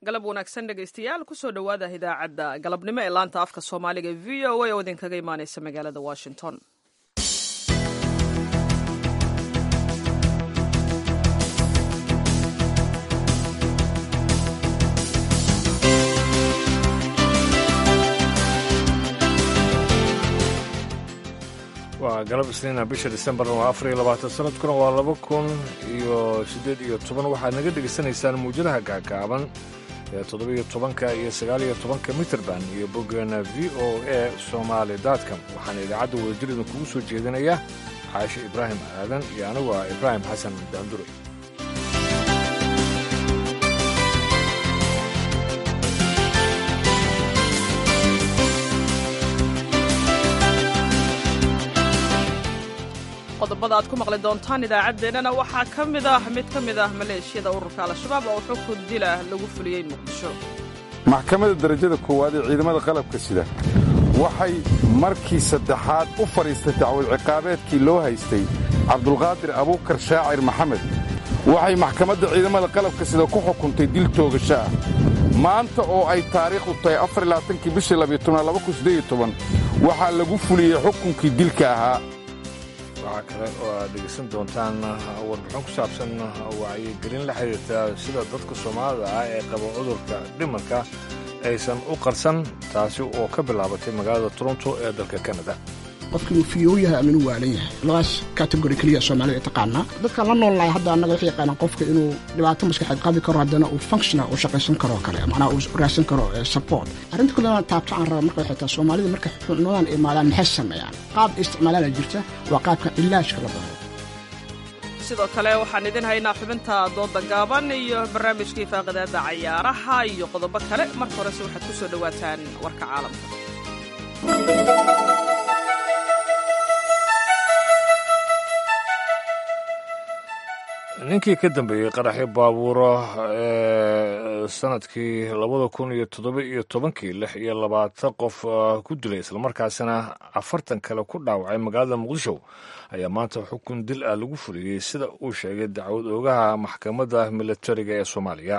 galab wanaagsan dhegaystayaal kusoo dhowaada idaacadda galabnimo ee laanta afka soomaaliga v o a oo idinkaga imaaneysa magaalada washington waa galab isniina bisha disembar waa afar iyo labaatan sanadkuna waa laba kun iyo siddeed iyo toban waxaad naga dhegaysanaysaan muujadaha gaagaaban ee toddobiyo tobanka iyo sagaaliyo tobanka mitrband iyo boggeena v o a somaali dotcom waxaana idaacadda wadajir idinkugu soo jeedinaya xaashi ibraahim aadan iyo anigu ah ibraahim xasan daandure qodobada aad ku maqli doontaan idaacaddeenana waxaa ka mid ah mid ka mid ah maleeshiyada ururka al-shabaab oo xukun dilah lagu fuliyey muqdisho maxkamadda darajada koowaad ee ciidamada qalabka sida waxay markii saddexaad u fadhiistay dacwad ciqaabeedkii loo haystay cabdulqaadir abuukar shaacir maxamed waxay maxkamadda ciidamada qalabka sida ku xukuntay dil toogasho ah maanta oo ay taariikhdu tahay afarlaaatankii bishii labyotobnaadwaxaa lagu fuliyey xukunkii dilka ahaa waxaa kale oo aad dhegaysan doontaan warbixin ku saabsan wacyigelin la xidhiirta sida dadka soomaalida ah ee qaba cudurka dhimarka aysan u qarsan taasi oo ka bilaabatay magaalada toronto ee dalka kanada qofka inuu fiyow yahay ama inuu waalan yahay labadaas kategori keliya soomaalida ay taqaanaa dadkaan la noolnahay hadda annaga waxay yaqaanaan qofka inuu dhibaato maskaxeed qabi karo haddana uu functional uu shaqaysan karo kale macnaha uu raadsan karo support arrinta kale aan taabto aan raba marka waxay tahay soomaalida marka xunuudan imaadaan maxay sameeyaan qaab isticmaalaana jirta waa qaabka ilaajka la baro sidoo kale waxaan idin haynaa xubinta dooda gaaban iyo barnaamijkii faaqidaada cayaaraha iyo qodobo kale marka horese waxaad ku soo dhowaataan warka caalamka ninkii ka dambeeyey qaraxyo baabuuro ee sanadkii labada kun iyo toddoba iyo tobankii lix iyo labaatan qof ku dilay islamarkaasina afartan kale ku dhaawacay magaalada muqdisho ayaa maanta xukun dil ah lagu fuliyey sida uu sheegay dacwad oogaha maxkamadda militariga ee soomaaliya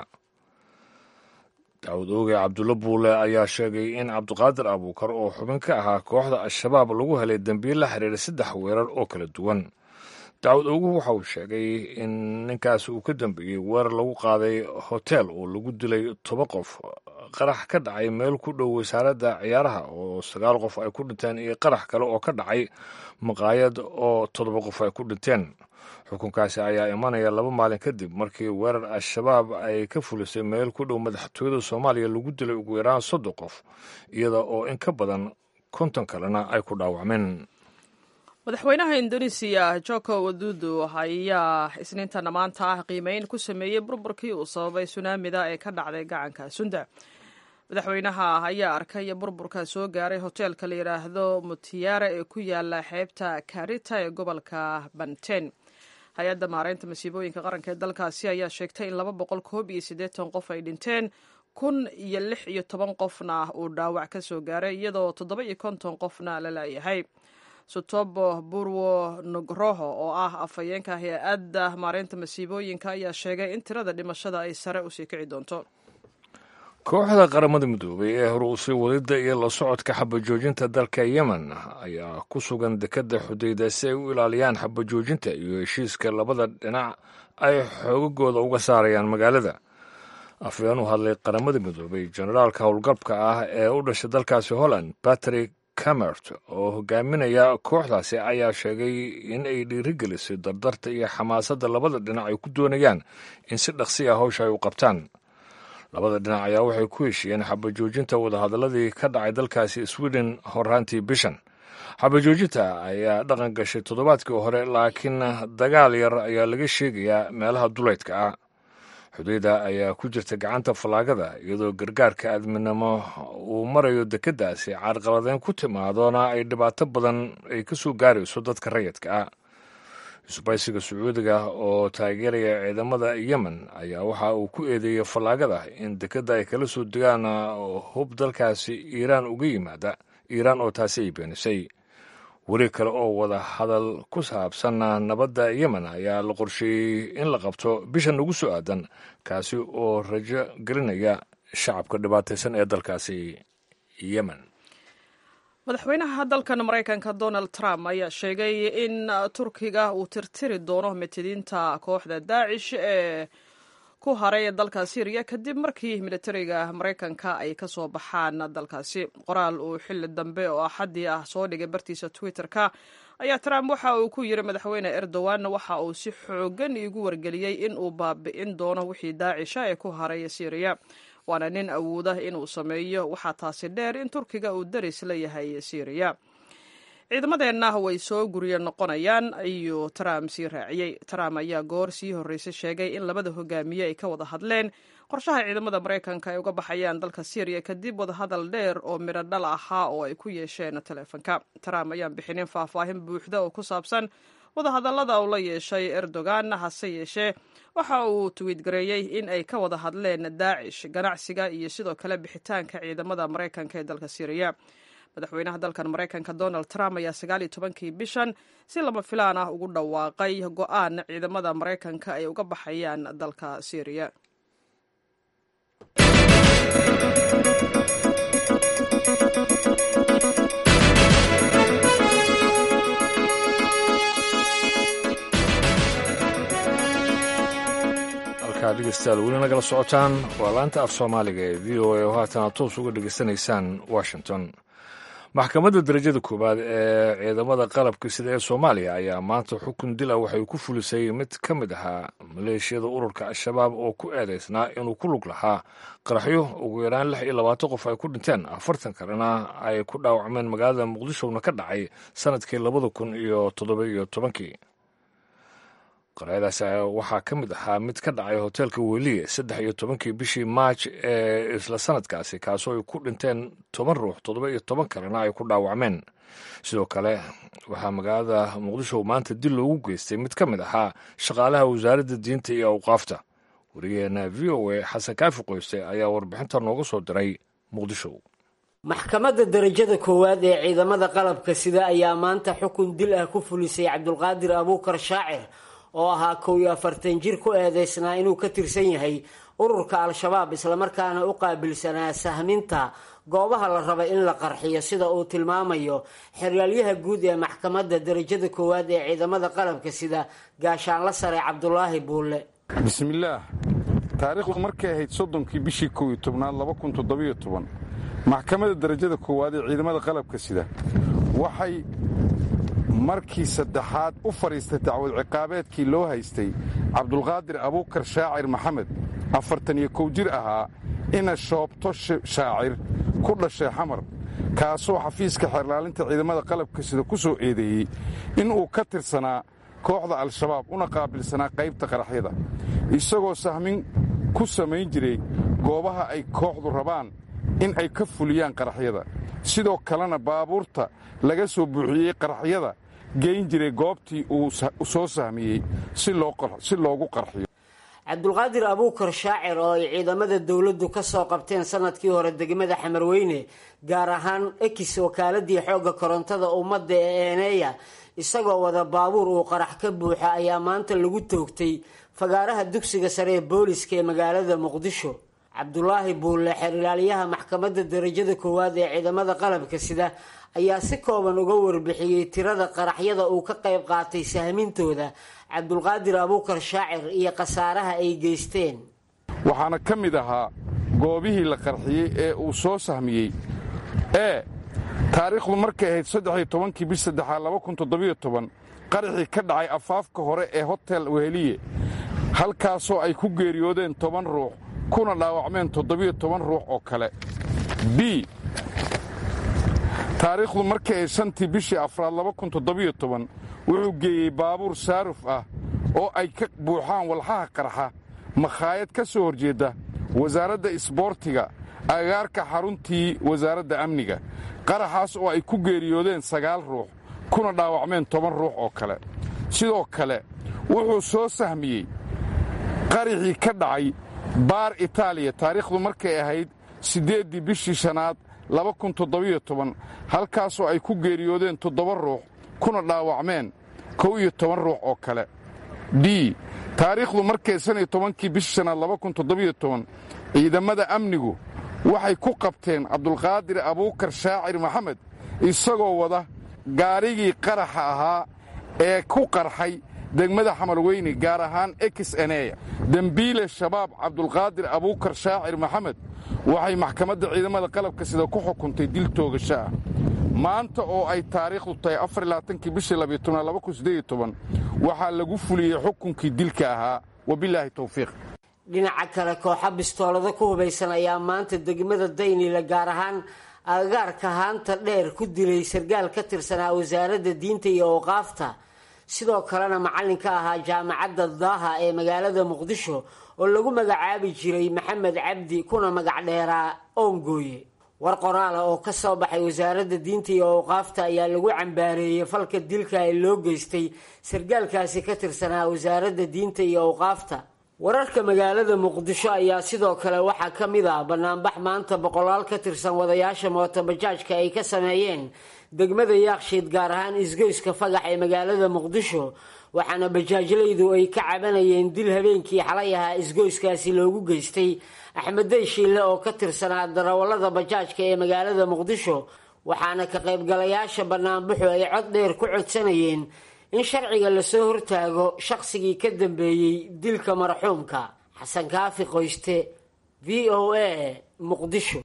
dacwad ooge cabdulla buule ayaa sheegay in cabdiqaadir abuukar oo xubin ka ahaa kooxda al-shabaab lagu helay dembiil la xiriira saddex weerar oo kala duwan dacwad oguhu waxa uu sheegay in ninkaas uu ka dambeeyey weerar lagu qaaday hotel oo lagu dilay toba qof qarax ka dhacay meel ku dhow wasaaradda ciyaaraha oo sagaal qof ay ku dhinteen iyo qarax kale oo ka dhacay maqaayad oo toddoba qof ay ku dhinteen xukunkaasi ayaa imanaya laba maalin kadib markii weerar al-shabaab ay ka fulisay meel ku dhow madaxtooyada soomaaliya lagu dilay ugu yaraan soddon qof iyada oo in ka badan konton kalena ay ku dhaawacmeen madaxweynaha indonesiya joko wadudu ayaa isniintana maanta ah qiimeyn ku sameeyey burburkii uu sababay sunaamida ee ka dhacday gacanka sunda madaxweynaha ayaa arkay burburka soo gaaray hoteelka la yidhaahdo mutiyaara ee ku yaala xeebta karita ee gobolka banten hay-adda maareynta masiibooyinka qaranka ee dalkaasi ayaa sheegtay in laba boqol koob iyo siddeetan qof ay dhinteen kun iyo lix iyo toban qofna uu dhaawac ka soo gaaray iyadoo toddoba iyo konton qofna la laayahay sutobo burwo nugroho oo ah afhayeenka hay-adda maareynta masiibooyinka ayaa sheegay in tirada dhimashada ay sare usii kici doonto kooxda qaramada midoobay ee hore usii wadidda iyo la socodka xabajoojinta dalka yemen ayaa ku sugan dekadda xudayda si ay u ilaaliyaan xabajoojinta iyo heshiiska labada dhinac ay xoogagooda uga saarayaan magaalada afhayeen u hadlay qaramada midoobay generaalka howlgabka ah ee u dhashay dalkaasi holland patrick camert oo hogaaminaya kooxdaasi ayaa sheegay in ay dhiirigelisay dardarta iyo xamaasadda labada dhinac ay ku doonayaan in si dhaqsi ah hawsha ay u qabtaan labada dhinac ayaa waxay ku heshiiyeen xabajoojinta wadahadaladii ka dhacay dalkaasi sweden horaantii bishan xabajoojinta ayaa dhaqan gashay toddobaadkii hore laakiin dagaal yar ayaa laga sheegayaa meelaha duleydka ah xudayda ayaa ku jirta gacanta fallaagada iyadoo gargaarka aadminimo uu marayo dekeddaasi caarqaladeyn ku timaadona ay dhibaato badan ay ka soo gaarayso dadka rayidka ah isbaysiga sacuudiga oo taageeraya ciidamada yemen ayaa waxa uu ku eedeeyey fallaagada in dekedda ay kala soo degaan hub dalkaasi iiraan uga yimaada iiraan oo taasi ay beenisay weli kale oo wada hadal ku saabsan nabadda yemen ayaa la qorsheeyey in la qabto bishan ugu soo aadan kaasi oo rajo gelinaya shacabka dhibaataysan ee dalkaasi yemen madaxweynaha dalkan maraykanka donald trump ayaa sheegay in turkiga uu tirtiri doono mitidiinta kooxda daacish ee ku haray dalka syriya kadib markii militariga maraykanka ay ka soo baxaan dalkaasi qoraal uu xilli dambe oo axaddii ah soo dhigay bartiisa twitter-ka ayaa trump waxa uu ku yiri madaxweyne erdogan waxa uu si xoogan iigu wargeliyey in uu baabi'in doono wixii daacisha ee ku haray syriya waana nin awooda inuu sameeyo waxaa taasi dheer in turkiga uu daris la yahay syriya ciidamadeenna way soo guryo noqonayaan ayuu trump sii raaciyey trump ayaa goor sii horreysay sheegay in labada hogaamiye ay ka wada hadleen qorshaha ciidamada maraykanka ay uga baxayaan dalka syriya kadib wadahadal dheer oo midho dhal ahaa oo ay ku yeesheen taleefanka trump ayaan bixinin faahfaahin buuxda oo ku saabsan wadahadallada uu la yeeshay erdogan hase yeeshee waxa uu twiidgareeyey in ay ka wada hadleen daacish ganacsiga iyo sidoo kale bixitaanka ciidamada maraykanka ee dalka syriya madaxweynaha dalkan maraykanka donald trump ayaa sagaaliyo tobankii bishan si lama filaan ah ugu dhawaaqay go-aan ciidamada maraykanka ay uga baxayaan dalka syriya dhegeystayaal weli nagala socotaan waa laanta af soomaaliga ee v o a oo haatana toos uga dhegeysanaysaan washington maxkamadda darajada koowaad ee ciidamada qalabka sida ee soomaaliya ayaa maanta xukun dil ah waxay ku fulisay mid ka mid ahaa maleeshiyada ururka al-shabaab oo ku eedeysnaa inuu ku lug lahaa qaraxyo ugu yaraan lix iyo labaatan qof ay ku dhinteen afartan kalena ay ku dhaawacmeen magaalada muqdishona ka dhacay sanadkii labada kun iyo toddoba iyo tobankii qaraxyadaas waxaa ka mid ahaa mid ka dhacay hoteelka weliye saddex iyo tobankii bishii maaj ee isla sanadkaasi kaasoo ay ku dhinteen toban ruux toddoba iyo toban kalena ay ku dhaawacmeen sidoo kale waxaa magaalada muqdisho maanta dil loogu geystay mid ka mid ahaa shaqaalaha wasaaradda diinta iyo awqaafta warigeena v o a xasan kaafi qoyste ayaa warbixinta nooga soo diray muqdisho maxkamadda darajada koowaad ee ciidamada qalabka sida ayaa maanta xukun dil ah ku fulisay cabdulqaadir abuukar shaacir oo ahaa kow iyo afartan jir ku eedeysnaa inuu ka tirsan yahay ururka al-shabaab islamarkaana u qaabilsanaa sahminta goobaha la raba in la qarxiyo sida uu tilmaamayo xeryaalyaha guud ee maxkamadda darajada koowaad ee ciidamada qalabka sida gaashaanla sare cabdulaahi buulle bismillaah taariikhdu markay ahayd soddonkii bishii kow iyo tobnaad laba kun toddobiyo toban maxkamadda darajada koowaad ee ciidamada qalabka sida waxay markii saddexaad u fadhiistay dacwad ciqaabeedkii loo haystay cabdulqaadir abuukar shaacir maxamed afartan iyo kow jir ahaa ina shoobto shaacir ku dhashay xamar kaasoo xafiiska xeerlaalinta ciidamada qalabka sida ku soo eedeeyey inuu ka tirsanaa kooxda al-shabaab una qaabilsanaa qaybta qaraxyada isagoo sahmin ku samayn jiray goobaha ay kooxdu rabaan in ay ka fuliyaan qaraxyada sidoo kalena baabuurta laga soo buuxiyey qaraxyada geyn jiray goobtii uu soo sahmiyey si loogu qarxiyo cabdulqaadir abuukar shaacir oo ay ciidamada dowladdu ka soo qabteen sanadkii hore degmada xamarweyne gaar ahaan ekis wakaaladii xoogga korontada ummadda ee eeneeya isagoo wada baabuur uu qarax ka buuxa ayaa maanta lagu toogtay fagaaraha dugsiga sare ee booliska ee magaalada muqdisho cabdulaahi buulle xerilaalyaha maxkamadda darajada koowaad ee ciidamada qalabka sida ayaa si kooban uga warbixiyey tirada qaraxyada uu ka qayb qaatay sahmintooda cabdulqaadir abuukar shaacir iyo khasaaraha ay geysteen waxaana ka mid ahaa goobihii la qarxiyey ee uu soo sahmiyey ee taariikhdu markay ahayd saddexiyo tobankii bish saddexaad laba kun toddobiyo toban qaraxii ka dhacay afaafka hore ee hotel weheliye halkaasoo ay ku geeriyoodeen toban ruux kuna dhaawacmeen toddobiyo toban ruux oo kale b taariikhdu markay ahayd shantii bishii afraad laba kun toddobiyo toban wuxuu geeyey baabuur saaruf ah oo ay ka buuxaan walxaha qarxa makhaayad ka soo horjeedda wasaaradda isboortiga agaarka xaruntii wasaaradda amniga qaraxaas oo ay ku geeriyoodeen sagaal ruux kuna dhaawacmeen toban ruux oo kale sidoo kale wuxuu soo sahmiyey qaraxii ka dhacay baar itaaliya taariikhdu markay ahayd siddeeddii bishii shanaad laba kun toddobiyo toban halkaasoo ay ku geeriyoodeen toddoba ruux kuna dhaawacmeen kow iyo toban ruux oo kale d taariikhdu markay shan iyo tobankii bishii shanaad laba kun toddobiyo toban ciidamada amnigu waxay ku qabteen cabdulqaadir abuukar shaacir maxamed isagoo wada gaarigii qaraxa ahaa ee ku qarxay degmada xamarweyne gaar ahaan ekis eneya dembiile shabaab cabdulqaadir abuukar shaacir maxamed waxay maxkamadda ciidamada qalabka sida ku xukuntay dil toogasho ah maanta oo ay taariikhdu tahay afarlaaatankii bishii waxaa lagu fuliyey xukunkii dilka ahaa wabilaahi towfiiq dhinaca kale kooxa bistoolada ku hubaysan ayaa maanta degmada daynile gaar ahaan agagaarka haanta dheer ku dilay sargaal ka tirsanaa wasaaradda diinta iyo awqaafta sidoo kalena macallin ka ahaa jaamacadda daaha ee magaalada muqdisho oo lagu magacaabi jiray maxamed cabdi kuna magac dheeraa oongooye war qoraala oo ka soo baxay wasaaradda diinta iyo awqaafta ayaa lagu cambaareeyey falka dilka ee loo geystay sargaalkaasi ka tirsanaa wasaaradda diinta iyo awqaafta wararka magaalada muqdisho ayaa sidoo kale waxaa ka mid ah banaanbax maanta boqolaal ka tirsan wadayaasha mootobajaajka ay ka sameeyeen degmada yaakshiid gaar ahaan isgoyska fagax ee magaalada muqdisho waxaana bajaajlaydu ay ka cabanayeen dil habeenkii xalay ahaa isgoyskaasi loogu geystay axmeddey shiille oo ka tirsanaa darawallada bajaajka ee magaalada muqdisho waxaana ka qaybgalayaasha banaanbaxu ay cod dheer ku codsanayeen in sharciga lasoo hortaago shaqsigii ka dambeeyey dilka marxuumka xasan kaafi qoyste v o a muqdisho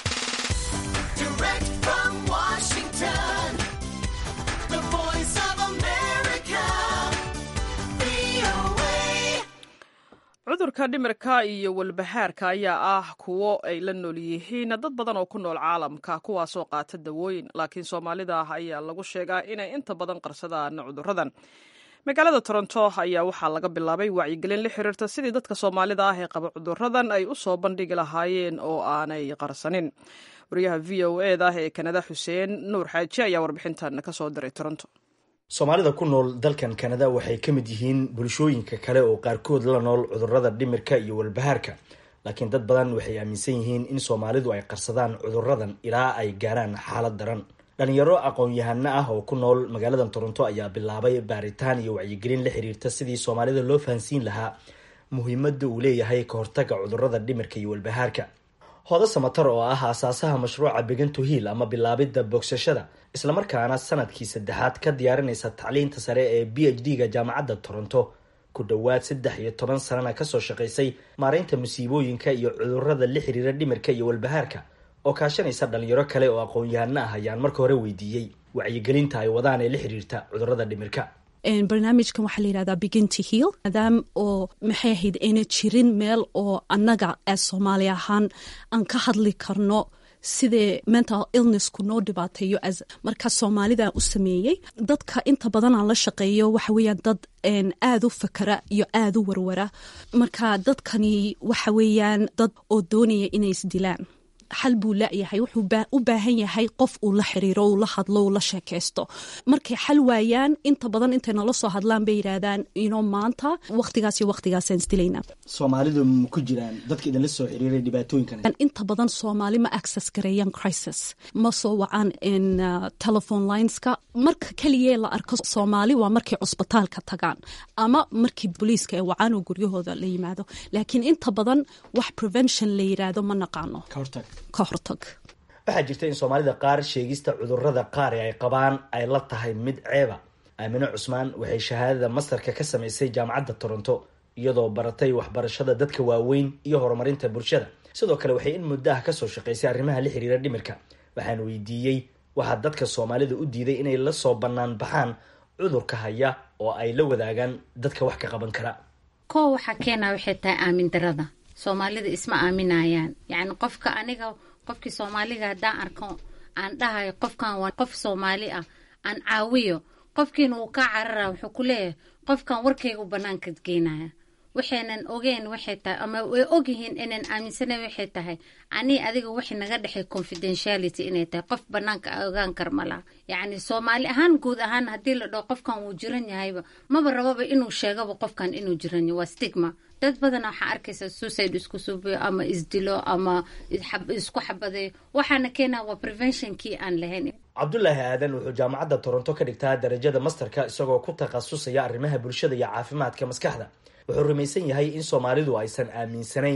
cudurka dhimirka iyo walbahaarka ayaa ah kuwo ay la nool yihiin dad badan oo ku nool caalamka kuwaasoo qaata dawooyin laakiin soomaalida ah ayaa lagu sheegaa inay inta badan qarsadaan cuduradan magaalada toronto ayaa waxaa laga bilaabay wacyigelin la xiriirta sidii dadka soomaalida ah ee qaba cuduradan ay u soo bandhigi lahaayeen oo aanay qarsanin wariyaha v o e da ee kanada xuseen nuur xaaji ayaa warbixintan kasoo diray toronto soomaalida ku nool dalkan kanada waxay ka mid yihiin bulshooyinka kale oo qaarkood la nool cudurada dhimirka iyo walbahaarka laakiin dad badan waxay aaminsan yihiin in soomaalidu ay qarsadaan cuduradan ilaa ay gaaraan xaalad daran dhalinyaro aqoon-yahano ah oo ku nool magaalada toronto ayaa bilaabay baaritaan iyo wacyigelin la xiriirta sidii soomaalida loo fahansiin lahaa muhiimada uu leeyahay ka hortaga cudurada dhimirka iyo walbahaarka hoodo samatar oo ah aasaasaha mashruuca beganto hiil ama bilaabidda bogsashada islamarkaana sanadkii saddexaad ka diyaarinaysa tacliinta sare ee b h d ga jaamacadda toronto ku dhowaad saddex iyo toban sanana kasoo shaqaysay maareynta musiibooyinka iyo cudurada la xiriira dhimirka iyo walbahaarka oo kaashanaysa dhalinyaro kale oo aqoon-yahano ah ayaan marka hore weydiiyey wacyigelinta ay wadaan ee la xiriirta cudurada dhimirka barnaamijkan waxaa la yihahdaa beginty hill maadaam oo maxay ahayd ayna jirin meel oo annaga ee soomaali ahaan aan ka hadli karno sidee mental illnessku noo dhibaateeyo as marka soomaalida u sameeyey dadka inta badan aan la shaqeeyo waxa weeyaan dad aada u fakara iyo aada u warwara marka dadkani waxa weeyaan dad oo doonaya inay isdilaan xal buu laayahay wuxuu u baahan yahay qof uu la xiriiro uu la hadlo uu la sheekaysto markay xal waayaan inta badan intay nala soo hadlaan bay yidhaahdaan ino maanta waqtigaas iyo waqtigaasaan isdilaynaa soomaalidu ma ku jiraan dadka idinla soo xiriiray dhibaatooyinkan inta badan soomaali ma access gareeyaan crisis ma soo wacaan telephone lineska marka keliya la arko soomaali waa markay cusbitaalka tagaan ama markii booliiska ay wacaan oo guryahooda la yimaado laakiin inta badan wax prevention la yiraahdo ma naqaano ka hortag waxaa jirta in soomaalida qaar sheegista cudurada qaar ee ay qabaan ay la tahay mid ceeba aamine cusmaan waxay shahaadada mastarka ka samaysay jaamacadda toronto iyadoo baratay waxbarashada dadka waaweyn iyo horumarinta bulshada sidoo kale waxay in muddo ah kasoo shaqaysay arrimaha la xiriira dhimirka waxaan weydiiyey waxaa dadka soomaalida u diiday inay la soo bannaan baxaan cudurka haya oo ay la wadaagaan dadka wax ka qaban kara koo waxaa keenaa waxay tahay aamin darada soomaalida isma aaminayaan yacni qofka aniga qofkii soomaaliga haddaan arko aan dhahayo qofkan waa qof soomaali ah aan caawiyo qofkiina uu kaa carara wuxuu ku leeyahay qofkan warkaygu banaanka geynaya waxaynan ogeen waxay tahay ama way ogyihiin inaan aaminsanayn waxay tahay anii adiga waxay naga dhexay confidentiality inay tahay qof banaanka ogaan kar ma laha yacni soomaali ahaan guud ahaan haddii la dhaho qofkan wuu jiran yahayba maba rababa inuu sheegaba qofkan inuu jiran yahay waa stigma dad badana waxaa arkaysa suicide isku subiyo ama isdilo ama isku xabadeeyo waxaana keenaa waa preventionkii aan lahayn cabdulaahi aadan wuxuu jaamacadda toronto ka dhigtaa darajada masterka isagoo ku takhasusaya arrimaha bulshada iyo caafimaadka maskaxda wuxuu rumaysan yahay in soomaalidu aysan aaminsanayn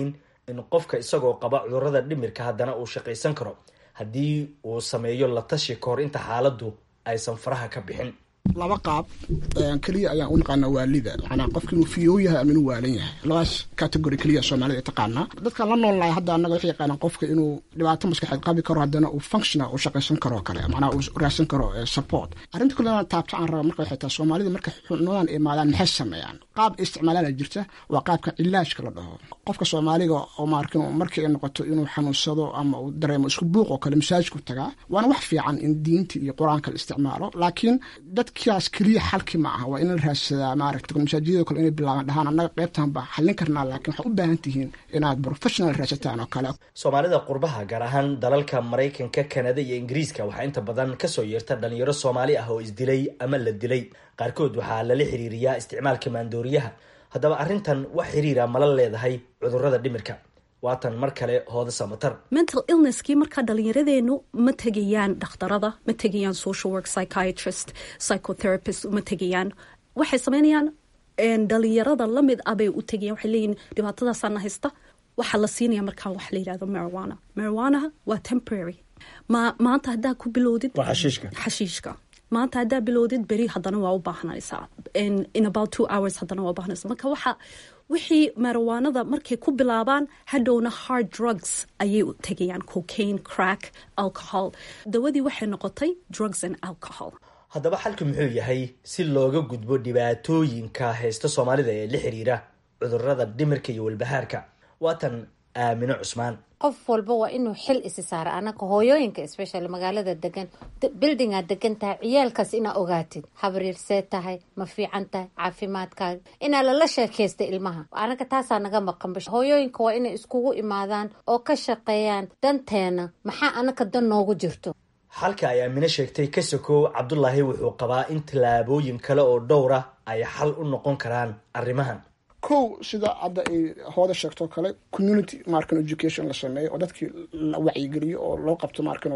in qofka isagoo qaba cudurrada dhimirka haddana uu shaqaysan karo haddii uu sameeyo la tashi kahor inta xaaladdu aysan faraha ka bixin laba qaab keliya ayaan u naqaanaa waalida manaa qofka inuu fiyow yahay ama inuu waalan yahay labadaas category keliya soomaalida ay taqaanaa dadkan la nool nahay hadda annaga waxay yaqaanaan qofka inuu dhibaato maskaxeed qabi karo haddana uu functional uu shaqaysan karo kale macnaha uu raadsan karo support arrinta kale taabto aan raba marka waxay tahay soomaalida marka xunuudan imaadaan maxay sameeyaan qaab isticmaalana jirta waa qaabka cilaajka la dhaho qofka soomaaliga oo maarkin markii ay noqoto inuu xanuunsado ama uu dareemo isku buuq oo kale masaajku tagaa waana wax fiican in diinta iyo qur-aanka la isticmaalo laakiin dadkaas keliya xalki ma aha waa in la raadsadaa maaragta masaajidada kale inay bilaabaan dhahaan annaga qaybtan baa xallin karnaa laakiin waxaad u baahan tihiin inaad professional raadsataan oo kale soomaalida qurbaha gaar ahaan dalalka maraykanka kanada iyo ingiriiska waxaa inta badan kasoo yeerta dhalinyaro soomaali ah oo isdilay ama la dilay qaarkood waxaa lala xiriiriyaa isticmaalka maandooriyaha haddaba arrintan wax xiriira mala leedahay cudurrada dhimirka waatan mar kale hooda samatar mental illnesskii markaa dhallinyaradeennu ma tegayaan dhakhtarada ma tegayaan social work psychiatrist psychotherapist ma tegayaan waxay sameynayaan dhalinyarada lamid ah bay u tegayaan waxay leeyihin dhibaatadaasaana haysta waxaa la siinaya markaa waxa la yidhahdo marijuana marijuanaha waa temporary ma maanta haddaa ku bilowdid xashiishka maanta haddaa bilowdid beri haddana waa u baahnaysaa in about two hours haddana waa u baahnaysa marka waxa wixii marijuanada markay ku bilaabaan hadhowna hard drugs ayay u tegayaan cocaine crack alcohol dawadii waxay noqotay drugs and alcohol haddaba xalku muxuu yahay si looga gudbo dhibaatooyinka haysta soomaalida ee la xiriira cudurrada dhimirka iyo walbahaarka waatan aamino cusmaan qof walba waa inuu xil isi saara anaka hooyooyinka especially magaalada degan buildingaa degan tahay ciyaalkaas inaa ogaatid habriirsee tahay ma fiican tahay caafimaadkaaga inaa lala sheekaysta ilmaha anaga taasaa naga maqanba hooyooyinka waa inay iskugu imaadaan oo ka shaqeeyaan danteena maxaa anaka dan noogu jirto xalka ay aamino sheegtay ka sokow cabdulaahi wuxuu qabaa in tallaabooyin kale oo dhowra ay xal u noqon karaan arrimahan kow sida hadda ay hooda sheegtoo kale community markan education la sameeyo oo dadkii la wacyigeliyo oo loo qabto markan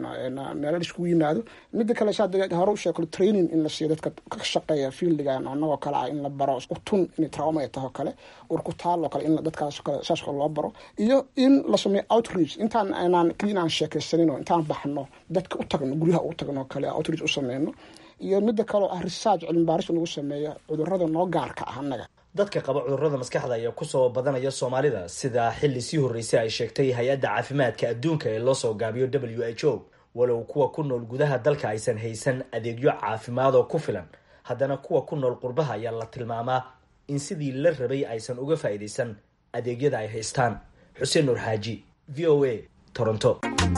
meelo iskugu yimaado mida kale saa hore usheeg kale training in la siiyo dadka ka shaqeeya fieldigan anagoo kale ah in la baro utun in trauma ay taho kale urkutaal oo kale in dadkaas kale saas kale loo baro iyo in la sameeyo outreach intaan aanaan keliya inaan sheekaysanin oo intaan baxno dadka u tagno guryaha u tagno kale outreach u sameyno iyo mida kale oo ah research cilmi baaris lagu sameeyo cudurada noo gaarka ah annaga dadka qaba cudurrada maskaxda ayaa kusoo badanaya soomaalida sida xilli sii horreysay ay sheegtay hay-adda caafimaadka adduunka ee loosoo gaabiyo w h o walow kuwa ku nool gudaha dalka aysan haysan adeegyo caafimaad oo ku filan haddana kuwa ku nool qurbaha ayaa la tilmaamaa in sidii la rabay aysan uga faa'iidaysan adeegyada ay haystaan xuseen nuur xaaji v o a toronto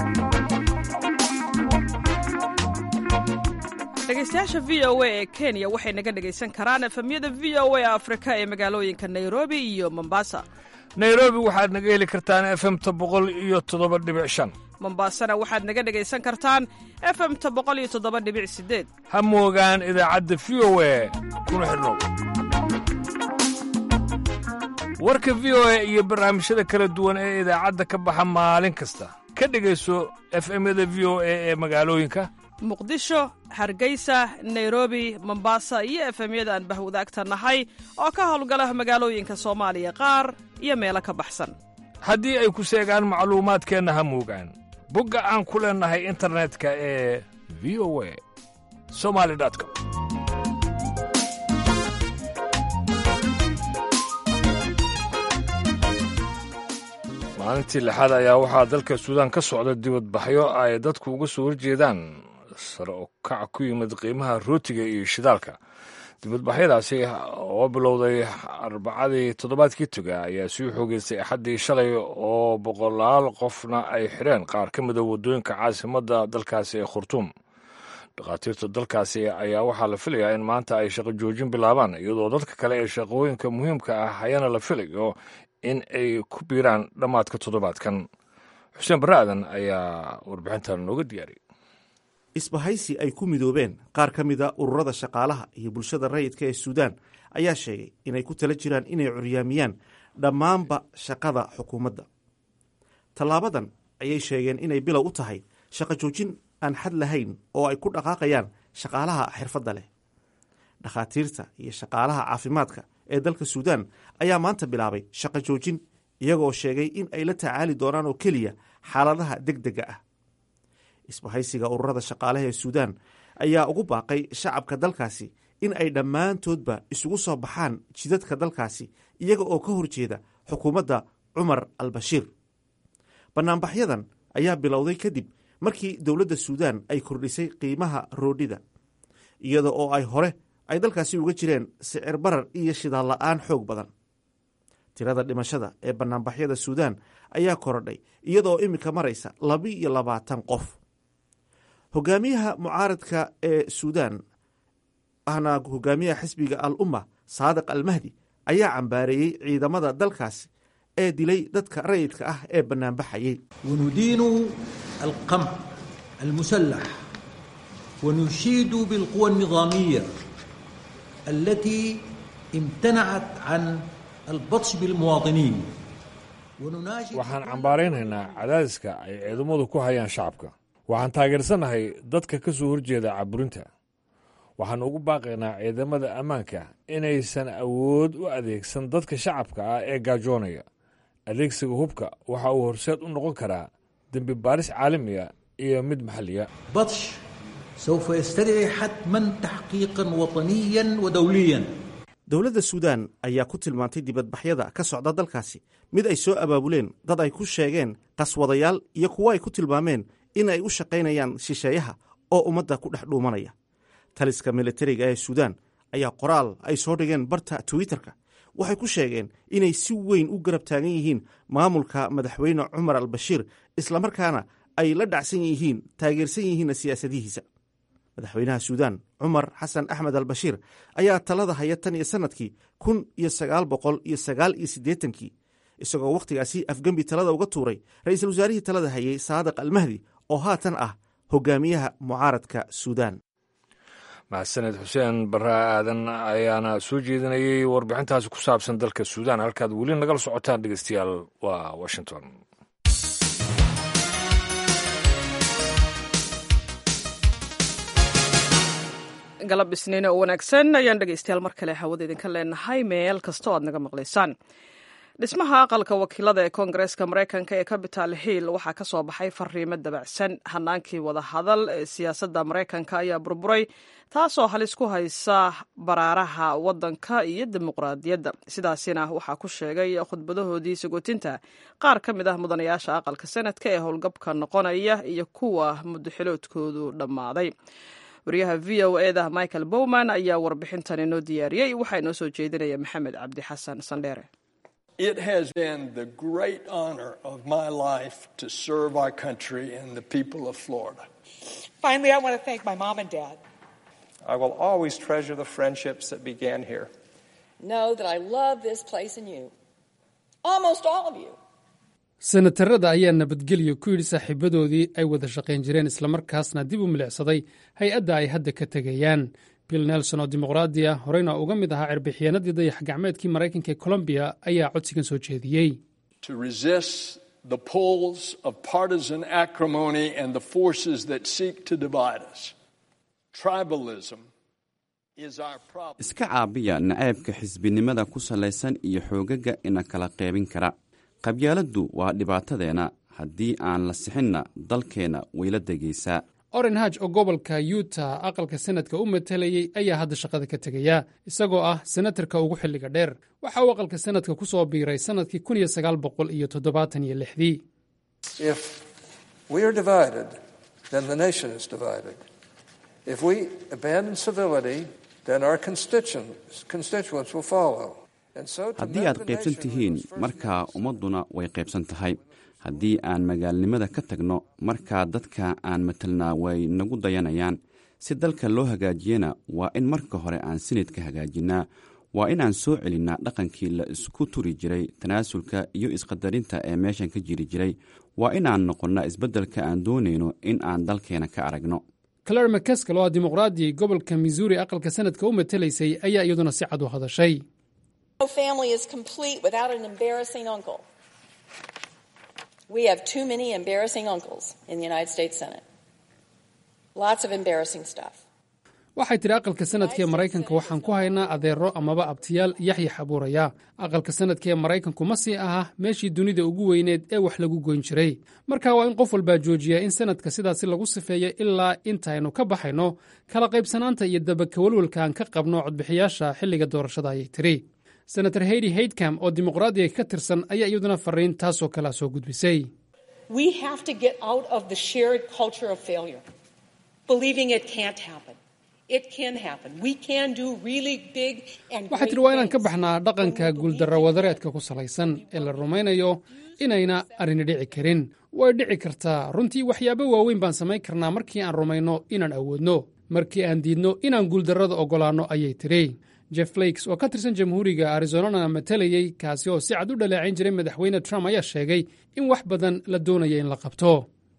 dhegeystayaasha v o a ee kenya waxay naga dhegaysan karaan efemyada v o a afrika ee magaalooyinka nairobi iyo mombasa nairobi waxaad naga heli kartaan efemta boqol iyo toddoba dhibic shan mombasana waxaad naga dhegaysan kartaan efemta boqol iyo toddoba dhibic sideed ha moogaan idaacadda v o a kuna xidhnow warka v o a iyo barnaamijyada kala duwan ee idaacadda ka baxa maalin kasta ka dhegayso efemyada v o a ee magaalooyinka muqdisho hargeysa nairobi mombasa iyo efemyada aan bahwadaagta nahay oo ka howlgala magaalooyinka soomaaliya qaar iyo meelo ka baxsan haddii ay ku seegaan macluumaadkeenna ha moogaan bogga aan ku leennahay internetka ee v o a somali com maalintii lixaad ayaa waxaa dalka suudaan ka socda dibadbaxyo ay dadku uga soo horjeedaan sare oo kac ku yimid qiimaha rootiga iyo shidaalka dibadbaxyadaasi oo bilowday arbacadii toddobaadkii toga ayaa sii xoogeystay axaddii shalay oo boqolaal qofna ay xidheen qaar ka mida waddooyinka caasimadda dalkaasi ee khurtuum dhakhaatiirta dalkaasi ayaa waxaa la filayaa in maanta ay shaqo joojin bilaabaan iyadoo dadka kale ee shaqooyinka muhiimka ah hayana la filayo in ay ku biiraan dhammaadka toddobaadkan xuseen barre aadan ayaa warbixintan nooga diyaariyay isbahaysi ay ku midoobeen qaar ka mida ururada shaqaalaha iyo bulshada rayidka ee suudaan ayaa sheegay inay ku tala jiraan inay curyaamiyaan dhammaanba shaqada xukuumadda tallaabadan ayay sheegeen inay bilow u tahay shaqo joojin aan xad lahayn oo ay ku dhaqaaqayaan shaqaalaha xirfadda leh dhakhaatiirta iyo shaqaalaha caafimaadka ee dalka suudaan ayaa maanta bilaabay shaqo joojin iyagoo sheegay in ay la tacaali doonaan oo keliya xaaladaha deg dega ah isbahaysiga ururada shaqaalaha ee suudaan ayaa ugu baaqay shacabka dalkaasi in ay dhammaantoodba isugu soo baxaan jidadka dalkaasi iyaga oo ka horjeeda xukuumadda cumar al bashiir bannaanbaxyadan ayaa bilowday kadib markii dowladda suudaan ay kordhisay qiimaha roodhida iyada oo ay hore ay dalkaasi uga jireen sicir barar iyo shidaal la'aan xoog badan tirada dhimashada ee bannaanbaxyada suudaan ayaa korodhay iyadaoo iminka maraysa laba-iyo labaatan qof hogaamiyaha mucaaradka ee suudaan ahna hogaamiyaha xisbiga al umma saadiq almahdi ayaa cambaareeyey ciidamada dalkaasi ee dilay dadka rayidka ah ee bannaanbaxayay وندين القمع المسلح ونشيد بالقوى النظامية التي امتنعت عن البطش بالمواطنين ونناشد waxaan cambaaraynaynaa cadaadiska ay ciidamadu ku hayaan shacabka waxaan taageersanahay dadka ka soo horjeeda caburinta waxaan ugu baaqaynaa ciidamada ammaanka inaysan awood u adeegsan dadka shacabka ah ee gaajoonaya adeegsiga hubka waxa uu horseed u noqon karaa dembi baaris caalamiya iyo mid maxalliya بطش سوف يستدعي حتما تحقيقا وطنيا ودوليا dowladda suudaan ayaa ku tilmaantay dibadbaxyada ka socda dalkaasi mid ay soo abaabuleen dad ay ku sheegeen qaswadayaal iyo kuwo ay ku tilmaameen in ay u shaqaynayaan shisheeyaha oo ummadda ku dhex dhuumanaya taliska militariga ee suudaan ayaa qoraal ay soo dhigeen barta twitterka waxay ku sheegeen inay si weyn u garab taagan yihiin maamulka madaxweyne cumar al bashiir islamarkaana ay la dhacsan yihiin taageersan yihiinna siyaasadihiisa madaxweynaha suudaan cumar xasan axmed al bashiir ayaa talada haya tan iyo sannadkii kun iyo sagaal boqol iyo sagaal iyo siddeetankii isagoo wakhtigaasi afgembi talada uga tuuray ra'iisul wasaarihii talada hayay saadiq almahdi oo haatan ah hogaamiyaha mucaaradka suudaan mahadsaned xuseen barre aadan ayaana soo jeedinayay warbixintaasi ku saabsan dalka suudaan halkaad weli nagala socotaan dhegeystayaal waa washington galab isniin oo wanaagsan ayaan dhegaystayaal mar kale hawada idinka leenahay meel kasta oo aad naga maqlaysaan dhismaha aqalka wakiilada ee koongareeska maraykanka ee capital hill waxaa ka soo baxay fariimo dabacsan hanaankii wadahadal ee siyaasadda maraykanka ayaa burburay taasoo halis ku haysa baraaraha waddanka iyo dimuqraadiyadda sidaasina waxaa ku sheegay khudbadahoodii sagootinta qaar ka mid ah mudanayaasha aqalka sanadka ee howlgabka noqonaya iyo kuwa muddaxiloodkoodu dhammaaday wariyaha v o eda michael bowman ayaa warbixintan inoo diyaariyey waxaa inoo soo jeedinaya maxamed cabdi xasan sandheere It has been the great honor of my life to serve our country and the people of Florida. Finally, I want to thank my mom and dad. I will always treasure the friendships that began here. Know that I love this place and you. Almost all of you. senatarada ayaa nabadgelyo ku yidhi saaxiibadoodii ay wada shaqayn jireen islamarkaasna dib u milicsaday hay-adda ay hadda ka tegayaan bill nelson oo dimuqraadi ah horeyna uga mid ahaa cirbixiyeenadii dayax gacmeedkii maraykanka ee colombiya ayaa codsigan soo jeediyey To resist the pulls of partisan acrimony and the forces that seek to divide us. Tribalism is our problem. iska caabiya nacaybka xisbinimada ku salaysan iyo xoogaga ina kala qaybin kara qabyaaladdu waa dhibaatadeenna haddii aan la sixinna dalkeenna wayla degaysaa oren haj oo gobolka yuta aqalka sanadka u matalayey ayaa hadda shaqada ka tegaya isagoo ah senatarka ugu xilliga dheer waxa uu aqalka sanadka ku soo biiray sannadkii kun iyo sagaal boqol iyo toddobaatan iyo lixdii If we are divided, then the nation is divided. If we abandon civility, then our constituents, constituents will follow. And so to haddii mend aad the qaybsan nation, we tihiin must first markaa ummadduna way qaybsan tahay haddii aan magaalnimada ka tagno markaa dadka aan matalnaa way nagu dayanayaan si dalka loo hagaajiyana waa in marka hore aan sinidka hagaajinnaa waa inaan soo celinnaa dhaqankii la isku turi jiray tanaasulka iyo isqadarinta ee meeshan ka jiri jiray waa inaan noqonnaa isbeddelka aan doonayno in aan dalkeena ka aragno clare mccaskal oo ah dimuqraadi gobolka missouri aqalka sanadka u matalaysay ayaa iyaduna si cad u hadashay No family is complete without an embarrassing uncle. We have too many embarrassing uncles in the United States Senate. Lots of embarrassing stuff. waxay tidhi aqalka sanadka ee maraykanka waxaan ku haynaa adeero amaba abtiyaal yaxyax abuuraya aqalka sanadka ee maraykanku ma sii aha meeshii dunida ugu weyneed ee wax lagu goyn jiray marka waa in qof walbaa joojiyaa in sanadka sidaasi lagu sifeeyo ilaa intaynu ka baxayno kala qaybsanaanta iyo dabakawalwalka aan ka qabno codbixiyaasha xilliga doorashada ayay tiri senator heydi haydcam oo dimuqraadiga ka tirsan ayaa iyaduna fariin taasoo kalea soo gudbisay waxay tidhi waa inaan ka baxnaa dhaqanka guuldarra wadareedka ku salaysan ee la rumaynayo inayna arrini dhici karin way dhici kartaa runtii waxyaabo waaweyn baan samayn karnaa markii aan rumayno inaan awoodno markii aan diidno inaan guuldarrada oggolaanno ayay tidhi jeff flakes oo ka tirsan jamhuuriga arizonana matalayey kaasi oo si cad u dhaleecayn jiray madaxweyne trump ayaa sheegay in wax badan la doonaya in la qabto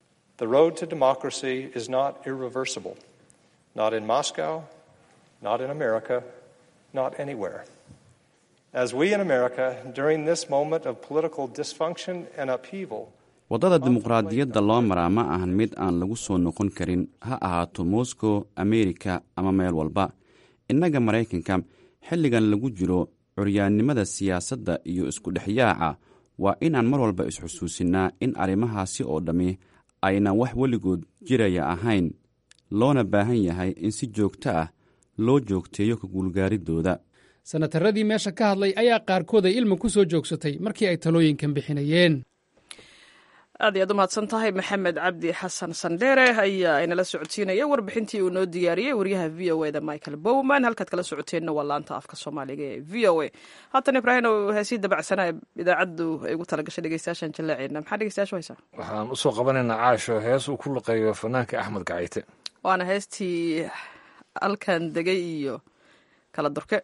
not in Moscow, not in America, not anywhere. As we in America, during this moment of political dysfunction and upheaval, waddada dimuqraadiyadda loo maraa ma ahan mid aan lagu soo noqon karin ha ahaato moscow amerika ama meel walba innaga maraykanka xilligan lagu jiro curyaannimada siyaasadda iyo iskudhexyaaca waa inaan mar walba isxusuusinnaa in arrimahaasi oo dhammi aynan wax weligood jiraya ahayn loona baahan yahay in si joogto ah loo joogteeyo ka guulgaaridooda sanataradii meesha ka hadlay ayaa qaarkood ay ilma ku soo joogsatay markii ay talooyinkan bixinayeen aad iyaad u mahadsan tahay maxamed cabdi xasan sandheere ayaa inala socodsiinaya warbixintii uu noo diyaariyey waryaha v o eda michael bowman halkaad kala socoteenna waa laanta afka soomaaliga ee v o a haatan ibraahim oo heesii dabacsanaa idaacaddu ay ugu talagashay dhegeystayaashan jallaaceedna maxaa dhegeystayaashu haysaa waxaan usoo qabanaynaa caasho hees uu ku luqeeyo fanaanka axmed gacayte waana heestii halkan degay iyo kala durke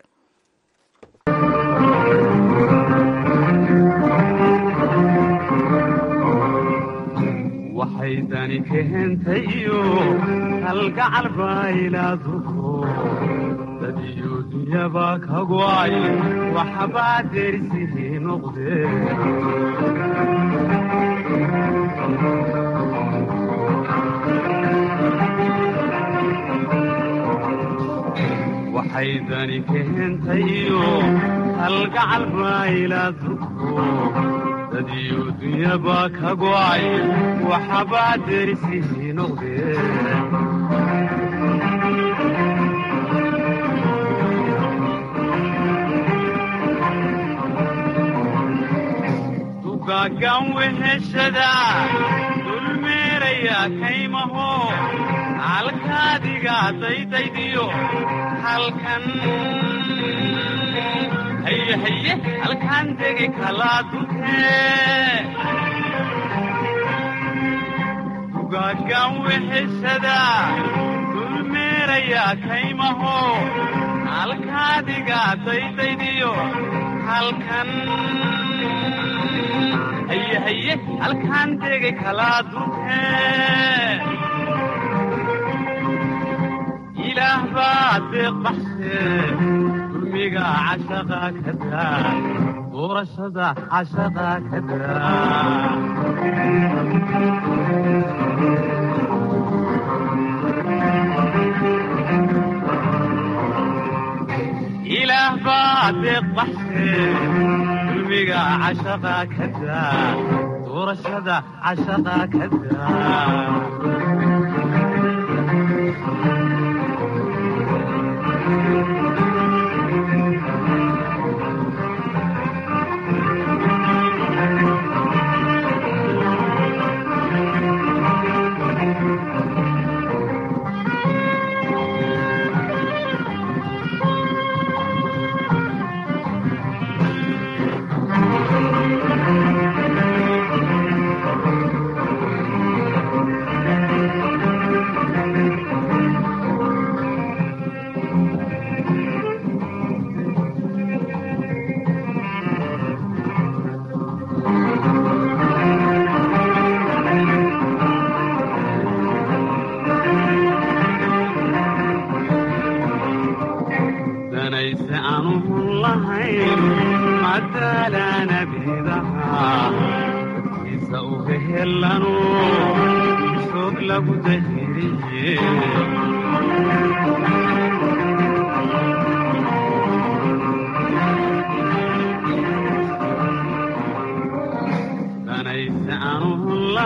waxay dani keentayo kalgacal baylaaduko dad iyo dunyaba ka go'ay waxbaa derisihii noqde waxay dani keentayo kalgacal baylaaduko dadiyo dunyaba ka go'ay waxbaa derisihii noqde dugaagan weheshada dulmeeraya kaymaho halkaadiga daydaydiyo halkan haye haye halkaan degi kalaa dukee dugaagan weheshada dulmeeraya kaymaho halkaadiga daydaydiyo halkan haye haye halkaan degi kalaa dukee ilaah baa deeq baxsee dulmiga cashaqa ka daa doorashada cashaqa ka daa ilaah baa deeq baxsee dulmiga cashaqa ka daa doorashada cashaqa ka daa danayse aanuhun lahayn madaalana bidaha dadkiisa u hehelanu soog lagu dahiriye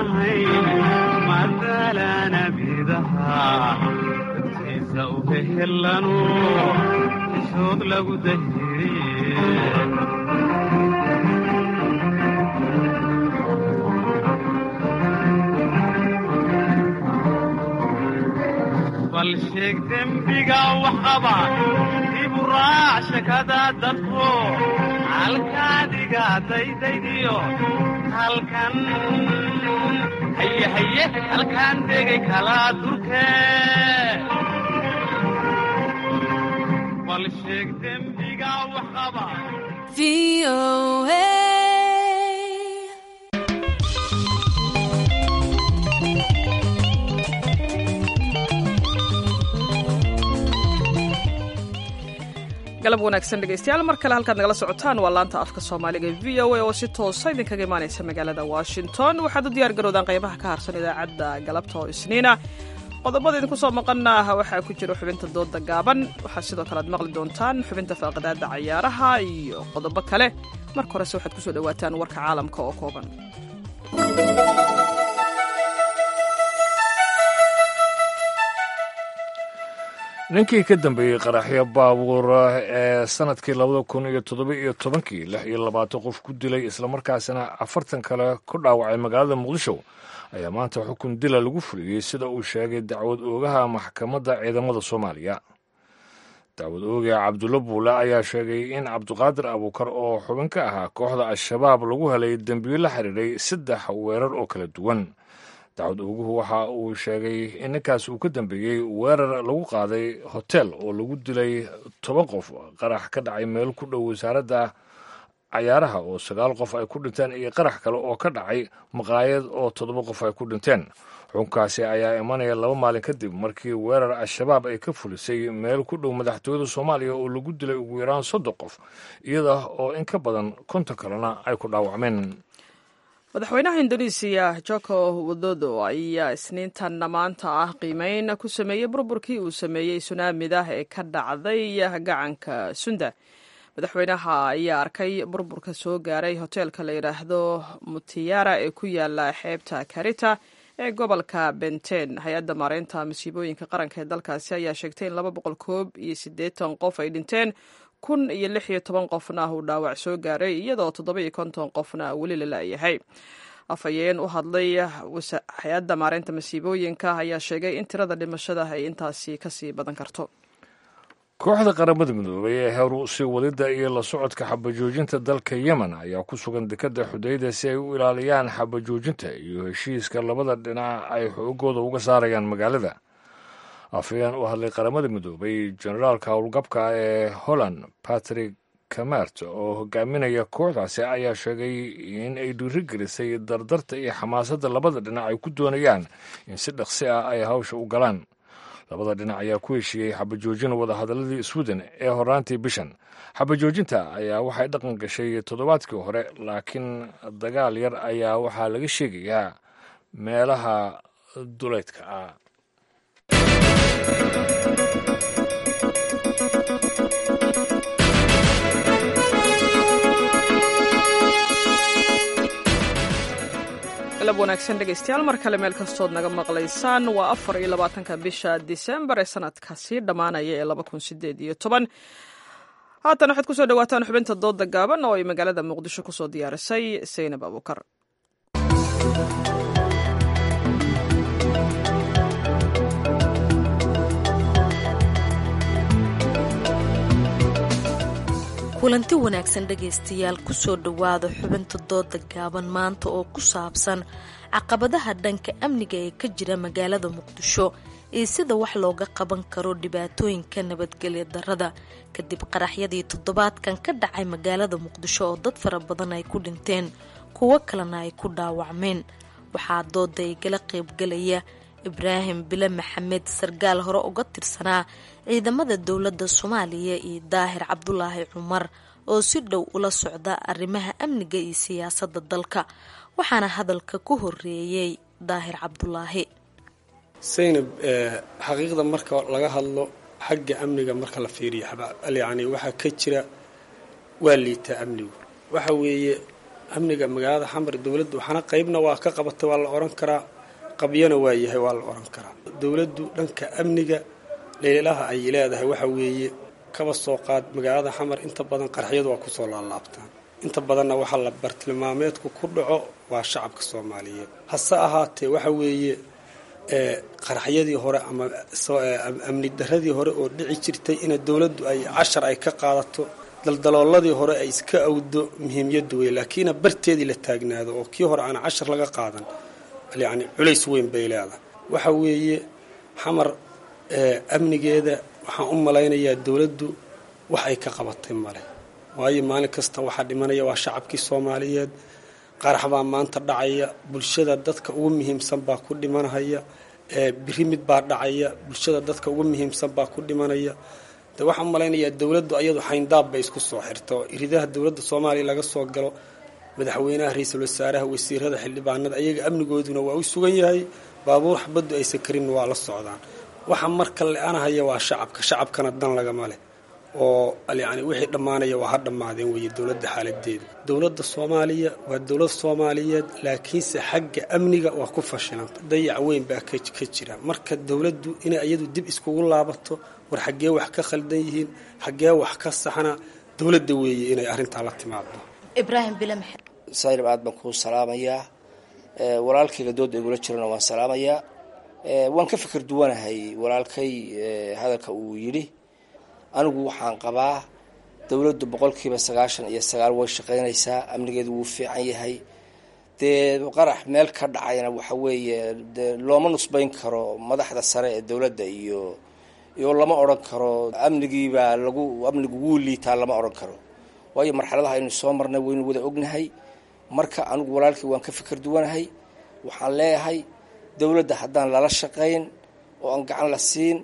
lahayn matalana bidaha dadkiisa u hehelanu ishood lagu dahiriye bal sheeg dembiga wax qaba dibu raac shakada dadku halkaadiga daydaydiyo halkan haye haye halkaan degay kala durke bal sheeg dembiga wax qaba galab wanaagsan dhegeystayaal mar kale halkaad nagala socotaan waa laanta afka soomaaliga v o a oo si toosa idinkaga imaanaysa magaalada washington waxaad u diyaar garowdaan qaybaha ka harsan idaacadda galabta oo isniina qodobada idinku soo maqana waxaa ku jira xubinta dooda gaaban waxaa sidoo kale aad maqli doontaan xubinta faaqadaada cayaaraha iyo qodobo kale marka horese waxaad kusoo dhawaataan warka caalamka oo kooban ninkii ka dambeeyey qaraxyo baabuur ee sanadkii labada kun iyo toddoba iyo tobankii lix iyo labaatan qof ku dilay islamarkaasina afartan kale ku dhaawacay magaalada muqdisho ayaa maanta xukun dila lagu fuliyey sida uu sheegay dacwad oogaha maxkamadda ciidamada soomaaliya dacwad ooga cabdulla buule ayaa sheegay in cabdiqaadir abuukar oo xubin ka ahaa kooxda al-shabaab lagu helay dembiyo la xiriiray saddex weerar oo kala duwan dacwad ooguhu waxa uu sheegay in ninkaas uu ka dambeeyey weerar lagu qaaday hotel oo lagu dilay toban qof qarax ka dhacay meel ku dhow wasaaradda cayaaraha oo sagaal qof ay ku dhinteen iyo qarax kale oo ka dhacay maqaayad oo toddoba qof ay ku dhinteen xukunkaasi ayaa imanaya laba maalin kadib markii weerar al-shabaab ay ka fulisay meel ku dhow madaxtooyada soomaaliya oo lagu dilay ugu yaraan soddon qof iyada oo in ka badan konton kalena ay ku dhaawacmeen madaxweynaha indonesiya joko widodo ayaa isniintanna maanta ah qiimeyn ku sameeyey burburkii uu sameeyey sunaamida ee ka dhacday gacanka sunda madaxweynaha ayaa arkay burburka soo gaaray hoteelka la yidhaahdo mutiyara ee ku yaala xeebta karita ee gobolka benten hay-adda maareynta masiibooyinka qaranka ee dalkaasi ayaa sheegtay in laba boqol koob iyo siddeetan qof ay dhinteen kun iyo lix iyo toban qofna uu dhaawac soo gaaray iyadoo toddoba iyo konton qofna weli la la'yahay afhayeen u hadlay hay-adda maareynta masiibooyinka ayaa sheegay in tirada dhimashada ay intaasi kasii badan karto kooxda qaramada midoobay ee heru sii wadidda iyo la socodka xabajoojinta dalka yemen ayaa ku sugan dekadda xudayda si ay u ilaaliyaan xabajoojinta iyo heshiiska labada dhinac ay xoogooda uga saarayaan magaalada afhayeen u hadlay qaramada midoobay generaalka howlgabka ee holland patrick camert oo hogaaminaya kooxdaasi ayaa sheegay in ay dhiirigelisay dardarta iyo xamaasadda labada dhinac ay ku doonayaan in si dhaqsi ah ay hawsha u galaan labada dhinac ayaa ku heshiiyey xabajoojin wadahadaladii sweden ee horaantii bishan xabajoojinta ayaa waxay dhaqan gashay toddobaadkii hore laakiin dagaal yar ayaa waxaa laga sheegayaa meelaha duleydka ah galab wanaagsan dhegaystayaal mar kale meel kastood naga maqlaysaan waa afar iyo labaatanka bisha disembar ee sanadka sii dhammaanaya ee laba kun sideed iyo toban haatan waxaad kusoo dhawaataan xubinta dooda gaaban oo ay magaalada muqdisho kusoo diyaarisay saynab abuukar kulanti wanaagsan dhegaystayaal kusoo dhowaada xubinta dooda gaaban maanta oo ku saabsan caqabadaha dhanka amniga ee ka jira magaalada muqdisho iyo sida wax looga qaban karo dhibaatooyinka nabadgelya darada kadib qaraxyadii toddobaadkan ka dhacay magaalada muqdisho oo dad fara badan ay ku dhinteen kuwo kalena ay ku dhaawacmeen waxaa dooda igala qaybgalaya ibraahim bile maxamed sargaal hore uga tirsanaa ciidamada dowladda soomaaliya iyo daahir cabdulaahi cumar oo si dhow ula socda arrimaha amniga iyo siyaasadda dalka waxaana hadalka ku horeeyey daahir cabdulaahi saynab xaqiiqda marka laga hadlo xagga amniga marka la fiiriyo yani waxaa ka jira waa liitaa amnigu waxa weeye amniga magaalada xamar dowladdu waxaana qaybna waa ka qabatay waa la oran karaa qabyana waa yahay waa la oran karaa dowladdu dhanka amniga dhaliilaha ay leedahay waxa weeye kaba soo qaad magaalada xamar inta badan qaraxyadu waa kusoo laalaabtaan inta badanna waxaa la bartilmaameedku ku dhaco waa shacabka soomaaliyeed hase ahaatee waxa weeye qaraxyadii hore ama amni daradii hore oo dhici jirtay ina dowladdu ay cashar ay ka qaadato daldalooladii hore ay iska awdo muhiimyadu wey laakiina barteedii la taagnaado oo kii hore aan cashar laga qaadan yacni culays weyn bay leedahay waxa weeye xamar amnigeeda waxaan u malaynayaa dowladdu wax ay ka qabatay male waayo maalin kasta waxaa dhimanaya waa shacabkii soomaaliyeed qarax baa maanta dhacaya bulshada dadka ugu muhiimsan baa ku dhimanahaya biri mid baa dhacaya bulshada dadka ugu muhiimsan baa ku dhimanaya de waxaan u malaynayaa dowladdu ayadu xayndaab bay isku soo xirta oo iridaha dowladda soomaaliya laga soo galo madaxweynaha ra-iisul wasaaraha wasiirada xildhibaanada ayaga amnigooduna waa u sugan yahay baabuur xabaddu aysan karinna waa la socdaan waxa marka le-anahaya waa shacabka shacabkana dan lagama leh oo yacni wixii dhammaanaya waa ha dhammaadeen weeye dowladda xaaladeedu dowladda soomaaliya waa dowlad soomaaliyeed laakiinse xagga amniga waa ku fashilanta dayac weyn baa ka jira marka dowladdu inay iyadu dib iskugu laabato war xaggee wax ka khaldan yihiin xaggee wax ka saxna dowladda weeye inay arrintaa la timaado ibraahim bile maxamed sayrib aad baan kuu salaamayaa walaalkayga dooda igula jirana waan salaamayaa waan ka fikir duwanahay walaalkay hadalka uu yidhi anigu waxaan qabaa dowladdu boqolkiiba sagaashan iyo sagaal way shaqaynaysaa amnigeedu wuu fiican yahay dee qarax meel ka dhacayna waxa weeye de looma nusbayn karo madaxda sare ee dowladda iyo iyo lama odhan karo amnigiibaa lagu amnigu wuu liitaa lama odhan karo waayo marxaladaha aynu soo marnay waynu wada ognahay marka anigu walaalkii waan ka fikir duwanahay waxaan leeyahay dowladda haddaan lala shaqayn oo aan gacan la siin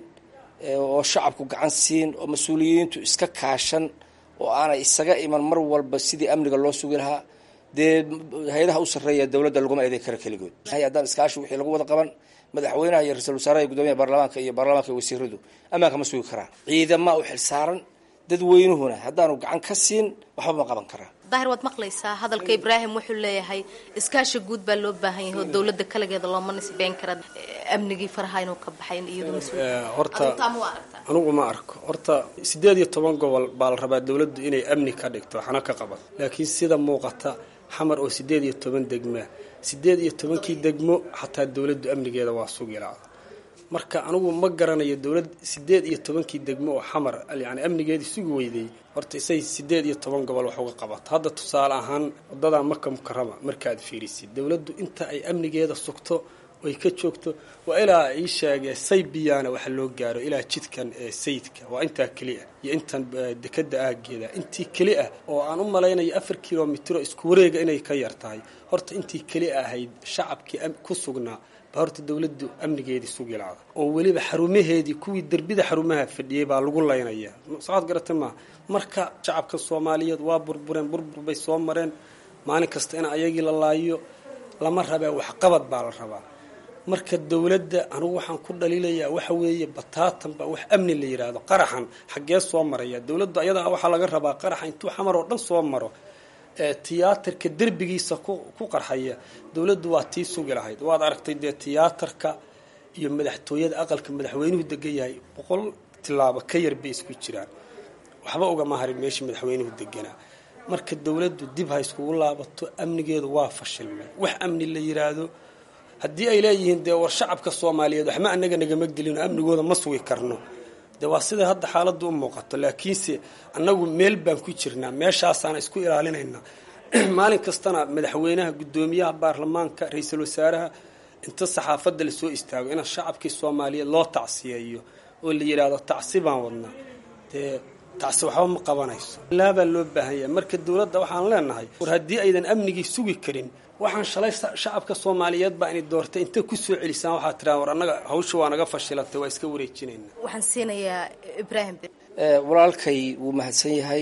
oo shacabku gacan siin oo mas-uuliyiintu iska kaashan oo aanay isaga iman mar walba sidii amniga loo sugi lahaa dee hay-adaha u sarreeya dowladda laguma eeday karo keligood haddaan iskaashi wixii lagu wada qaban madaxweynaha iyo ra-isul wasaaraha iyo guddoomiyaha baarlamaanka iyo baarlamaanka iyo wasiiradu ammaanka ma sugi karaan ciidamaa u xilsaaran dadweynuhuna haddaanu gacan ka siin waxba ma qaban karaa daahir waad maqlaysaa hadalka ibraahim wuxuu leeyahay iskaashi guud baa loo baahan yahay oo dowladda kaligeeda looma nisbeyn kara amnigii faraha inuu ka baxay iyadu horta anigu ma arko horta siddeed iyo toban gobol baa la rabaa dowladdu inay amni ka dhigto waxna ka qaban laakiin sida muuqata xamar oo siddeed iyo toban degmaa siddeed iyo tobankii degmo xataa dowladdu amnigeeda waa sugilaada marka anigu ma garanayo dowlad siddeed iyo tobankii degmo oo xamar yani amnigeedii sugi weyday horta isay siddeed iyo toban gobol wax uga qabato hadda tusaale ahaan waddadaa maka mukarama markaad fiirisid dowladdu inta ay amnigeeda sugto oy ka joogto waa ilaa ii sheegee saybiyaana waxa loo gaaro ilaa jidkan ee sayidka waa intaa keli ah iyo intan dekada aageeda intii keli ah oo aan u malaynayo afar kilomitro isku wareega inay ka yar tahay horta intii keli ahayd shacabkii ku sugnaa ba horta dowladdu amnigeedii sugi laada oo weliba xarumaheedii kuwii derbida xarumaha fadhiyey baa lagu laynaya socod garata maaha marka shacabka soomaaliyeed waa burbureen burbur bay soo mareen maalin kasta in ayagii la laayo lama rabaa waxqabad baa la rabaa marka dowladda anigu waxaan ku dhaliilayaa waxa weeye bataatan baa wax amni la yidhaahdo qaraxan xaggee soo maraya dowladdu ayadaa waxaa laga rabaa qaraxa intuu xamar oo dhan soo maro tiyaatarka derbigiisa ku qarxaya dowladdu waa tii sugi lahayd waad aragtay dee tiyaatarka iyo madaxtooyada aqalka madaxweynuhu degan yahay boqol tilaabo ka yar bay isku jiraan waxba ugama harin meeshii madaxweynuhu deganaa marka dowladdu dib ha iskugu laabato amnigeedu waa fashilmay wax amni la yiraahdo haddii ay leeyihiin dee war shacabka soomaaliyeed waxma anaga nagama gelino amnigooda ma sugi karno de waa sida hadda xaaladdu u muuqato laakiinse annagu meel baan ku jirnaa meeshaasaana isku ilaalinaynaa maalin kastana madaxweynaha guddoomiyaha baarlamaanka ra-iisul wasaaraha inta saxaafadda lasoo istaago in shacabkii soomaaliyeed loo tacsiyeeyo oo la yidhaahdo tacsi baan wadnaa dee tacsi waxba ma qabanayso laabaa loo baahan yahay marka dowladda waxaan leenahay war haddii aydan amnigii sugi karin waxaan shalay shacabka soomaaliyeed baa inay doortay inta kusoo celisaan waxaa tiraa war annaga hawsha waa naga fashilatay waa iska wareejinayna waxaan siinayaa ibraahim walaalkay wuu mahadsan yahay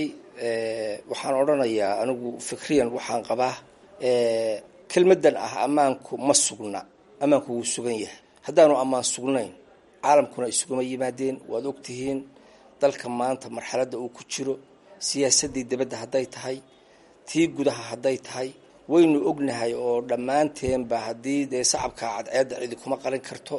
waxaan odhanayaa anigu fikriyan waxaan qabaa kelmadan ah ammaanku ma sugna ammaanku wuu sugan yahay haddaanu ammaan sugnayn caalamkuna isuguma yimaadeen waad ogtihiin dalka maanta marxaladda uu ku jiro siyaasaddii dibadda hadday tahay tii gudaha hadday tahay waynu ognahay oo dhammaanteenba haddii dee sacabka cadceedda cidi kuma qarin karto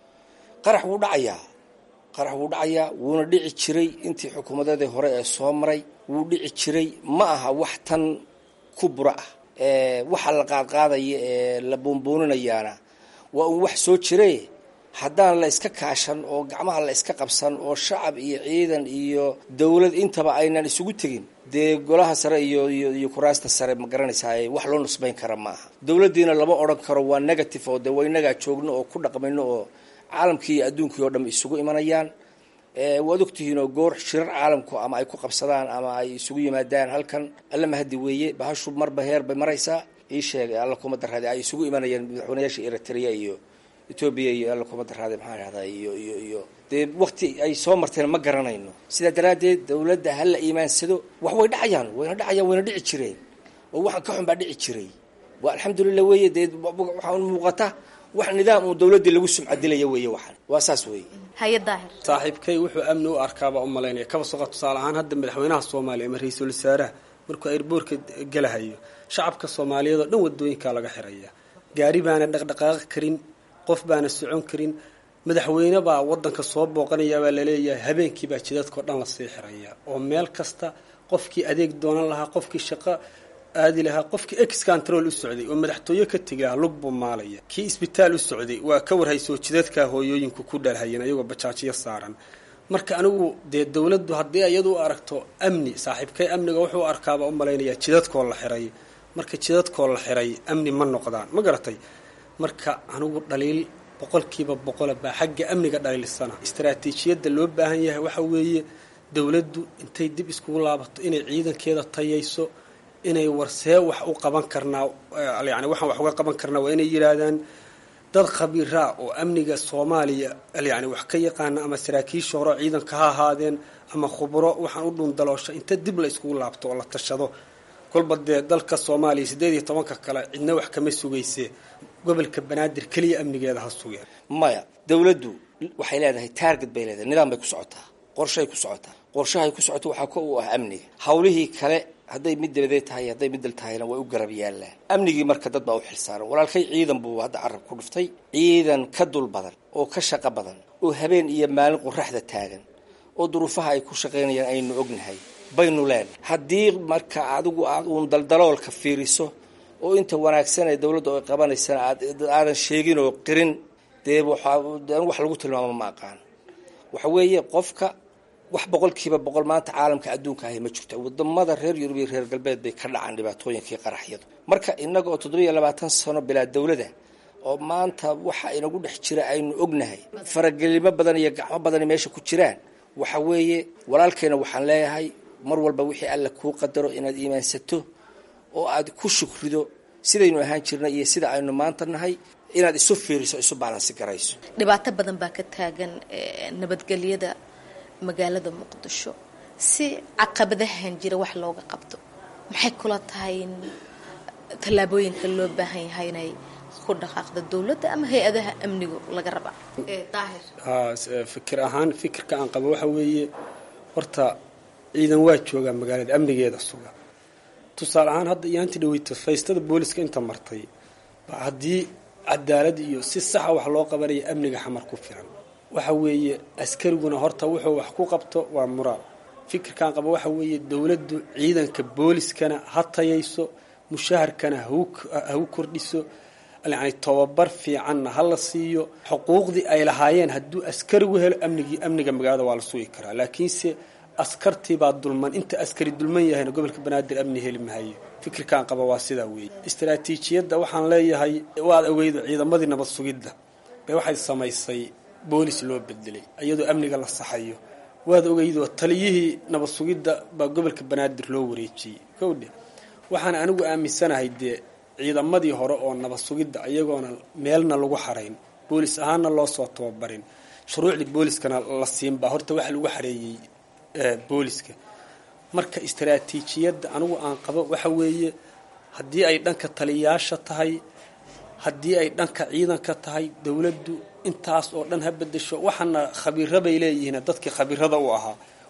qarax wuu dhacayaa qarax wuu dhacayaa wuuna dhici jiray intii xukuumadadii hore ee soo maray wuu dhici jiray ma aha wax tan ku bura ah waxa la qaadqaadaya ee la buunbuuninayaana waa un wax soo jire haddaan la iska kaashan oo gacmaha la iska qabsan oo shacab iyo ciidan iyo dowlad intaba aynan isugu tegin dee golaha sare iyo iyo iyo kuraasta sare ma garanaysaa wax loo nusbayn kara ma aha dowladdiina lama odhan karo waa negative oo dee waynagaa joogno oo ku dhaqmayno oo caalamkii iyo adduunkii oo dham isugu imanayaan waad ogtihiin oo goor shirar caalamku ama ay ku qabsadaan ama ay isugu yimaadaan halkan alla mahadi weeye bahashu marba heer bay maraysaa ii sheegay alla kuma daraade ay isugu imanayaan madaxweynayaasha eritrea iyo etoobiya iyo alla kuma daraade maxaa dhahdaa iyo iyo iyo dee wakti ay soo marteen ma garanayno sidaa daraaddeed dowladda ha la iimaansado wax way dhacayaan wayna dhacayaan wayna dhici jireen oo waxaan ka xun baa dhici jiray waa alxamdulilah weeye dee waxaa muuqata wax nidaam uu dowladdii lagu sumcadilaya weeye waxaan waa saas weeye haye daahir saaxiibkay wuxuu amni u arkaabaa u malaynaya kaba soqa tusaale ahaan hadda madaxweynaha soomaaliya ama ra-iisul wasaaraha markuu airboorka gelahayo shacabka soomaaliyeed oo dhan wadooyinkaa laga xiraya gaari baana dhaqdhaqaaqi karin qof baana socon karin madaxweyne baa wadanka soo booqanaya baa laleeyahay habeenkii baa jidadkao dhan lasii xiraya oo meel kasta qofkii adeeg doonan lahaa qofkii shaqo aadi lahaa qofkii ex control u socday oo madaxtooye ka tegi lahaa lug buu maalaya kii isbitaal u socday waa ka warhaysoo jidadkaa hooyooyinku ku dhalhayeen ayagoo bajaajiyo saaran marka anigu dee dowladdu haddii iyadu u aragto amni saaxiibkay amniga wuxuu arkaaba u malaynayaa jidadkoo la xiray marka jidadkoo la xiray amni ma noqdaan ma garatay marka anigu dhaliil boqolkiiba boqola baa xagga amniga dhaliilsana istaraatiijiyadda loo baahan yahay waxa weeye dowladdu intay dib iskugu laabato inay ciidankeeda tayayso inay warsee wax u qaban karnaa yani waxaan wax uga qaban karnaa waa inay yidhaahdaan dad khabiiraa oo amniga soomaaliya yani wax ka yaqaana ama saraakiisha hore ciidanka ha ahaadeen ama khubro waxaan u dhuundaloosha inta dib la iskugu laabto oo la tashado kolba dee dalka soomaaliya siddeed iyo tobanka kale cidna wax kama sugayse gobolka banaadir keliya amnigeeda ha sugeen maya dowladdu waxay leedahay taarget bay leedahay nidaam bay ku socotaa qorshay ku socotaa qorshahay ku socoto waxaa ka u ah amniga hawlihii kale hadday mid dabadeed tahay hadday middal tahayna way u garab yaallaan amnigii marka dad baa u xilsaaran walaalkay ciidan buu hadda carab ku dhuftay ciidan ka dul badan oo ka shaqo badan oo habeen iyo maalin qoraxda taagan oo duruufaha ay ku shaqaynayaan aynu ognahay baynu leenahay haddii marka adigu aad uun daldaloolka fiiriso oo inta wanaagsan ee dowladda ay qabanaysana aad aadan sheegin oo qirin dee waxaa wax lagu tilmaamo ma aqaan waxa weeye qofka wax boqolkiiba boqol maanta caalamka adduunka ahi ma jirto wadamada reer yurub iyo reer galbeed bay ka dhacaan dhibaatooyinkii qaraxyadu marka innaga oo toddobiyo labaatan sano bilaa dowlada oo maanta waxa inagu dhex jira aynu ognahay faragelimo badan iyo gacmo badani meesha ku jiraan waxa weeye walaalkeena waxaan leeyahay mar walba wixii alla kuu qadaro inaad iimaansato oo aad ku shukrido sidaynu ahaan jirnay iyo sida aynu maanta nahay inaad isu fiiriso isu baalansi garayso dhibaato badan baa ka taagan nabadgelyada magaalada muqdisho si caqabadahan jira wax looga qabto maxay kula tahay in tallaabooyinka loo baahan yahay inay ku dhaqaaqda dowladda ama hay-adaha amnigu laga rabaa daahir fikir ahaan fikirka aan qabo waxa weeye horta ciidan waa joogaa magaalada amnigeeda suga tusaale ahaan hadda iyaanti dhaweyto faystada booliska inta martay ba haddii cadaalad iyo si saxa wax loo qabanaya amniga xamar ku filan waxa weeye askariguna horta wuxuu wax ku qabto waa muraal fikirkan qabo waxa weeye dowladdu ciidanka booliskana ha tayayso mushaharkana hagu kordhiso yani tobabar fiicanna ha la siiyo xuquuqdii ay lahaayeen hadduu askarigu helo amnigii amniga magaalada waa la sugi karaa laakiinse askartiibaa dulman inta askari dulman yahayna gobolka banaadir amni heli mahayo fikirkan qaba waa sidaa weeye istaraatiijiyadda waxaan leeyahay waad ogeydo ciidamadii nabad sugidda bay waxay samaysay boolis loo bedelay iyadoo amniga la saxayo waad ogeydoo taliyihii nabad sugidda baa gobolka banaadir loo wareejiyey kowdhe waxaan anigu aaminsanahay dee ciidamadii hore oo nabad sugidda iyagoona meelna lagu xarayn boolis ahaanna loo soo tababarin shuruucdii booliskana la siinbaa horta waxa lagu xareeyey booliska marka istaraatiijiyadda anigu aan qabo waxa weeye haddii ay dhanka taliyayaasha tahay haddii ay dhanka ciidanka tahay dowladdu intaas oo dhan ha bedesho waxaana khabiiro bay leeyihiin dadkii khabiirada u ahaa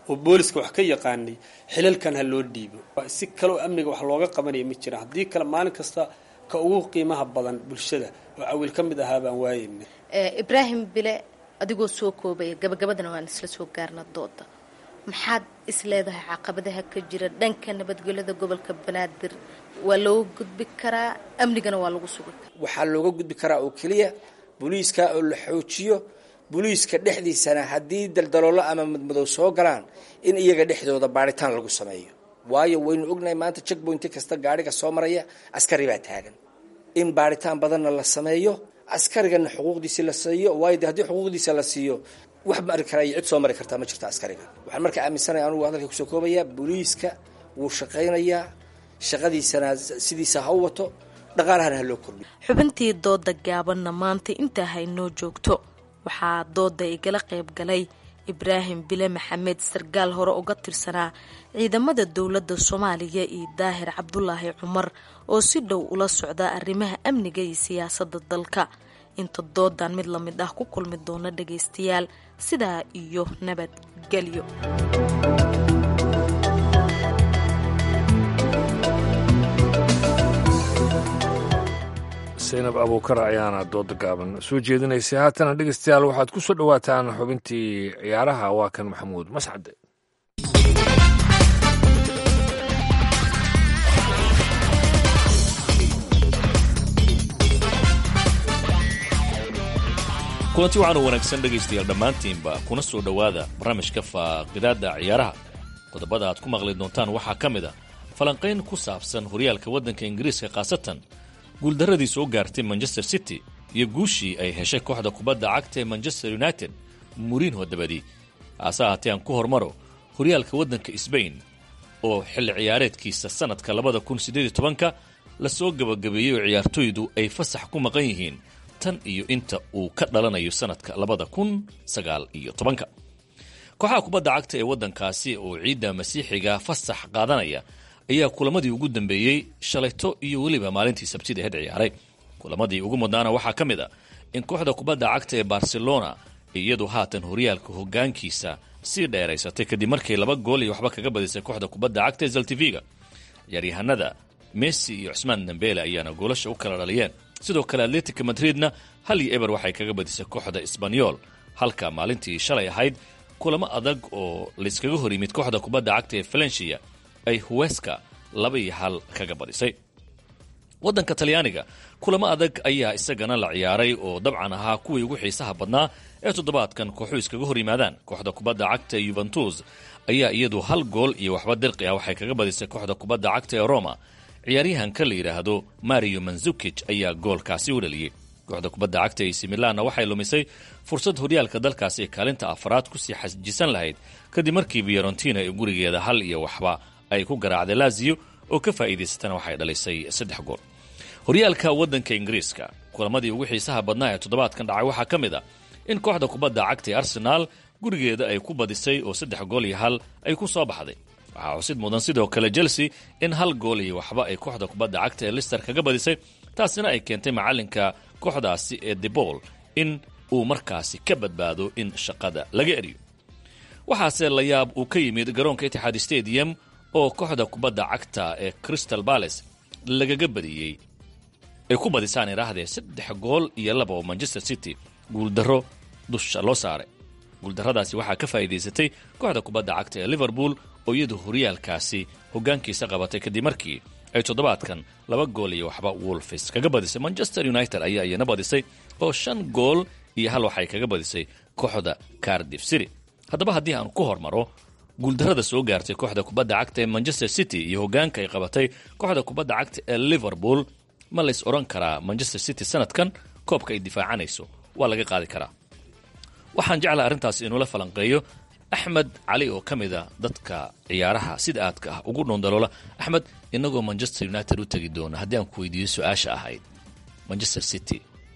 oo booliska wax ka yaqaanay xilalkan ha loo dhiibo si kaleo amniga wax looga qabanaya ma jiraan haddii kale maalin kasta ka ugu qiimaha badan bulshada oo cawiil ka mid ahaa baan waayeyna ibraahim bile adigoo soo koobaya gabagabadana waan isla soo gaarna dooda maxaad is leedahay caqabadaha ka jira dhanka nabadgelyada gobolka banaadir waa looga gudbi karaa amnigana waa lagu sugi karaa waxaa looga gudbi karaa oo keliya booliiska oo la xoojiyo booliiska dhexdiisana haddii daldaloolo ama madmadow soo galaan in iyaga dhexdooda baaritaan lagu sameeyo waayo waynu ognahay maanta checkpointi kasta gaadhiga soo maraya askari baa taagan in baaritaan badanna la sameeyo askarigana xuquuqdiisi la siiyo waayo de haddii xuquuqdiisa la siiyo wax mari karaa iyo cid soo mari kartaa ma jirto askariga waxaan markaa aaminsanaya anugu hadalka kusoo koobayaa booliiska wuu shaqaynayaa shaqadiisana sidiisa ha u wato dhaqaalahana ha loo kordhiyo xubintii dooda gaabanna maanta intaa haynoo joogto waxaa dooda igala qayb galay ibraahim bile maxamed sargaal hore uga tirsanaa ciidamada dowladda soomaaliya iyo daahir cabdulaahi cumar oo si dhow ula socda arrimaha amniga iyo siyaasadda dalka inta doodan mid lamid ah ku kulmi doona dhagaystayaal sidaa iyo nabadgelyo saynab abuukar ayaana dooda gaaban soo jeedinaysay haatana dhegeystayaal waxaad ku soo dhowaataan xubintii ciyaaraha waa kan maxamuud mascade kulanti waxaan u wanaagsan dhegaystayaal dhammaantiinba kuna soo dhowaada barnaamijka faaqidaadda ciyaaraha qodobada aad ku maqli doontaan waxaa ka mid a falanqayn ku saabsan horyaalka waddanka ingiriiska khaasatan guuldarradii soo gaartay manchester city iyo guushii ay heshay kooxda kubadda cagta ee manchester united murinho dabadii haase ahaatee aan ku hormaro horyaalka waddanka sbain oo xilli ciyaareedkiisa sannadka labada kun siddeed iyo tobanka lasoo gabagabeeyey oo ciyaartoydu ay fasax ku maqan yihiin tan iyo inta uu ka dhalanayo sannadka labada kun sagaal iyo tobanka kooxaha kubadda cagta ee waddankaasi oo ciidda masiixiga fasax qaadanaya ayaa kulamadii ugu dambeeyey shalayto iyo weliba maalintii sabtida aheyd ciyaaray kulamadii ugu mudnaana waxaa ka mid a in kooxda kubadda cagta ee barcelona iyadu haatan horyaalka hogaankiisa sii dheeraysatay kadib markay laba gool iyo waxba kaga badisay kooxda kubadda cagta ee zaltiviga ciyaaryahanada messi iyo cusmaan dambele ayaana goolasha u kala dhaliyeen sidoo kale atletica madridna hal iyo eber waxay kaga badisay kooxda sbanyol halka maalintii shalay ahayd kulamo adag oo layskaga hor yimid kooxda kubadda cagta ee valencia ay huweska laba iyo hal kaga badisay waddanka talyaaniga kulamo adag ayaa isagana la ciyaaray oo dabcan ahaa kuwii ugu xiisaha badnaa ee toddobaadkan kooxu iskaga hor yimaadaan kooxda kubadda cagta ee yuventus ayaa iyadu hal gool iyo waxba dirqi ah waxay kaga badisay kooxda kubadda cagta ee roma ciyaaryahanka la yidhaahdo mario manzukij ayaa goolkaasi u dhaliyey kooxda kubadda cagta ac milanna waxay lumisay fursad horyaalka dalkaasi ee kaalinta afraad kusii xajisan lahayd kadib markii fiorentina ee gurigeeda hal iyo waxba ay ku garaacday lazio oo ka faa'iidaysatana waxay dhalisay saddex gool horyaalka waddanka ingiriiska kulamadii ugu xiisaha badnaa ee toddobaadkan dhacay waxaa ka mid a in kooxda kubadda cagta ee arsenaal gurigeeda ay ku badisay oo saddex gool iyo hal ay ku soo baxday waxaa xusid mudan sidoo kale chelsea in hal gool iyo waxba ay kooxda kubadda cagta ee lister kaga badisay taasina ay keentay macallinka kooxdaasi ee debol in uu markaasi ka badbaado in shaqada laga eriyo waxaase la yaab uu ka yimid garoonka itixaad stadium oo kooxda kubadda cagta ee crystal bales lagaga badiyey ay ku badisaan idhaahdee saddex gool iyo laba oo manchester city guuldarro dusha loo saaray guuldarradaasi waxaa ka faa'iidaysatay kooxda kubadda cagta ee liverpool oo iyadu horyaalkaasi hoggaankiisa qabatay kadib markii ay toddobaadkan laba gool iyo waxba wolfis kaga badisay manchester united ayaa iyana badisay oo shan gool iyo hal waxay kaga badisay kooxda cardif city haddaba haddii aan ku hormaro guuldarrada soo gaartay kooxda kubadda cagta ee manchester city iyo hoggaanka ay qabatay kooxda kubadda cagta ee liverpool ma lays odhan karaa manchester city sanadkan koobka ay difaacanayso waa laga qaadi karaa waxaan jeclaa arrintaasi inuula falanqeeyo axmed cali oo ka mid a dadka ciyaaraha sida aadka ah ugu dhondaloola axmed inagoo manchester united u tegi doona haddii aan ku weydiiyo su-aasha ahayd manchester city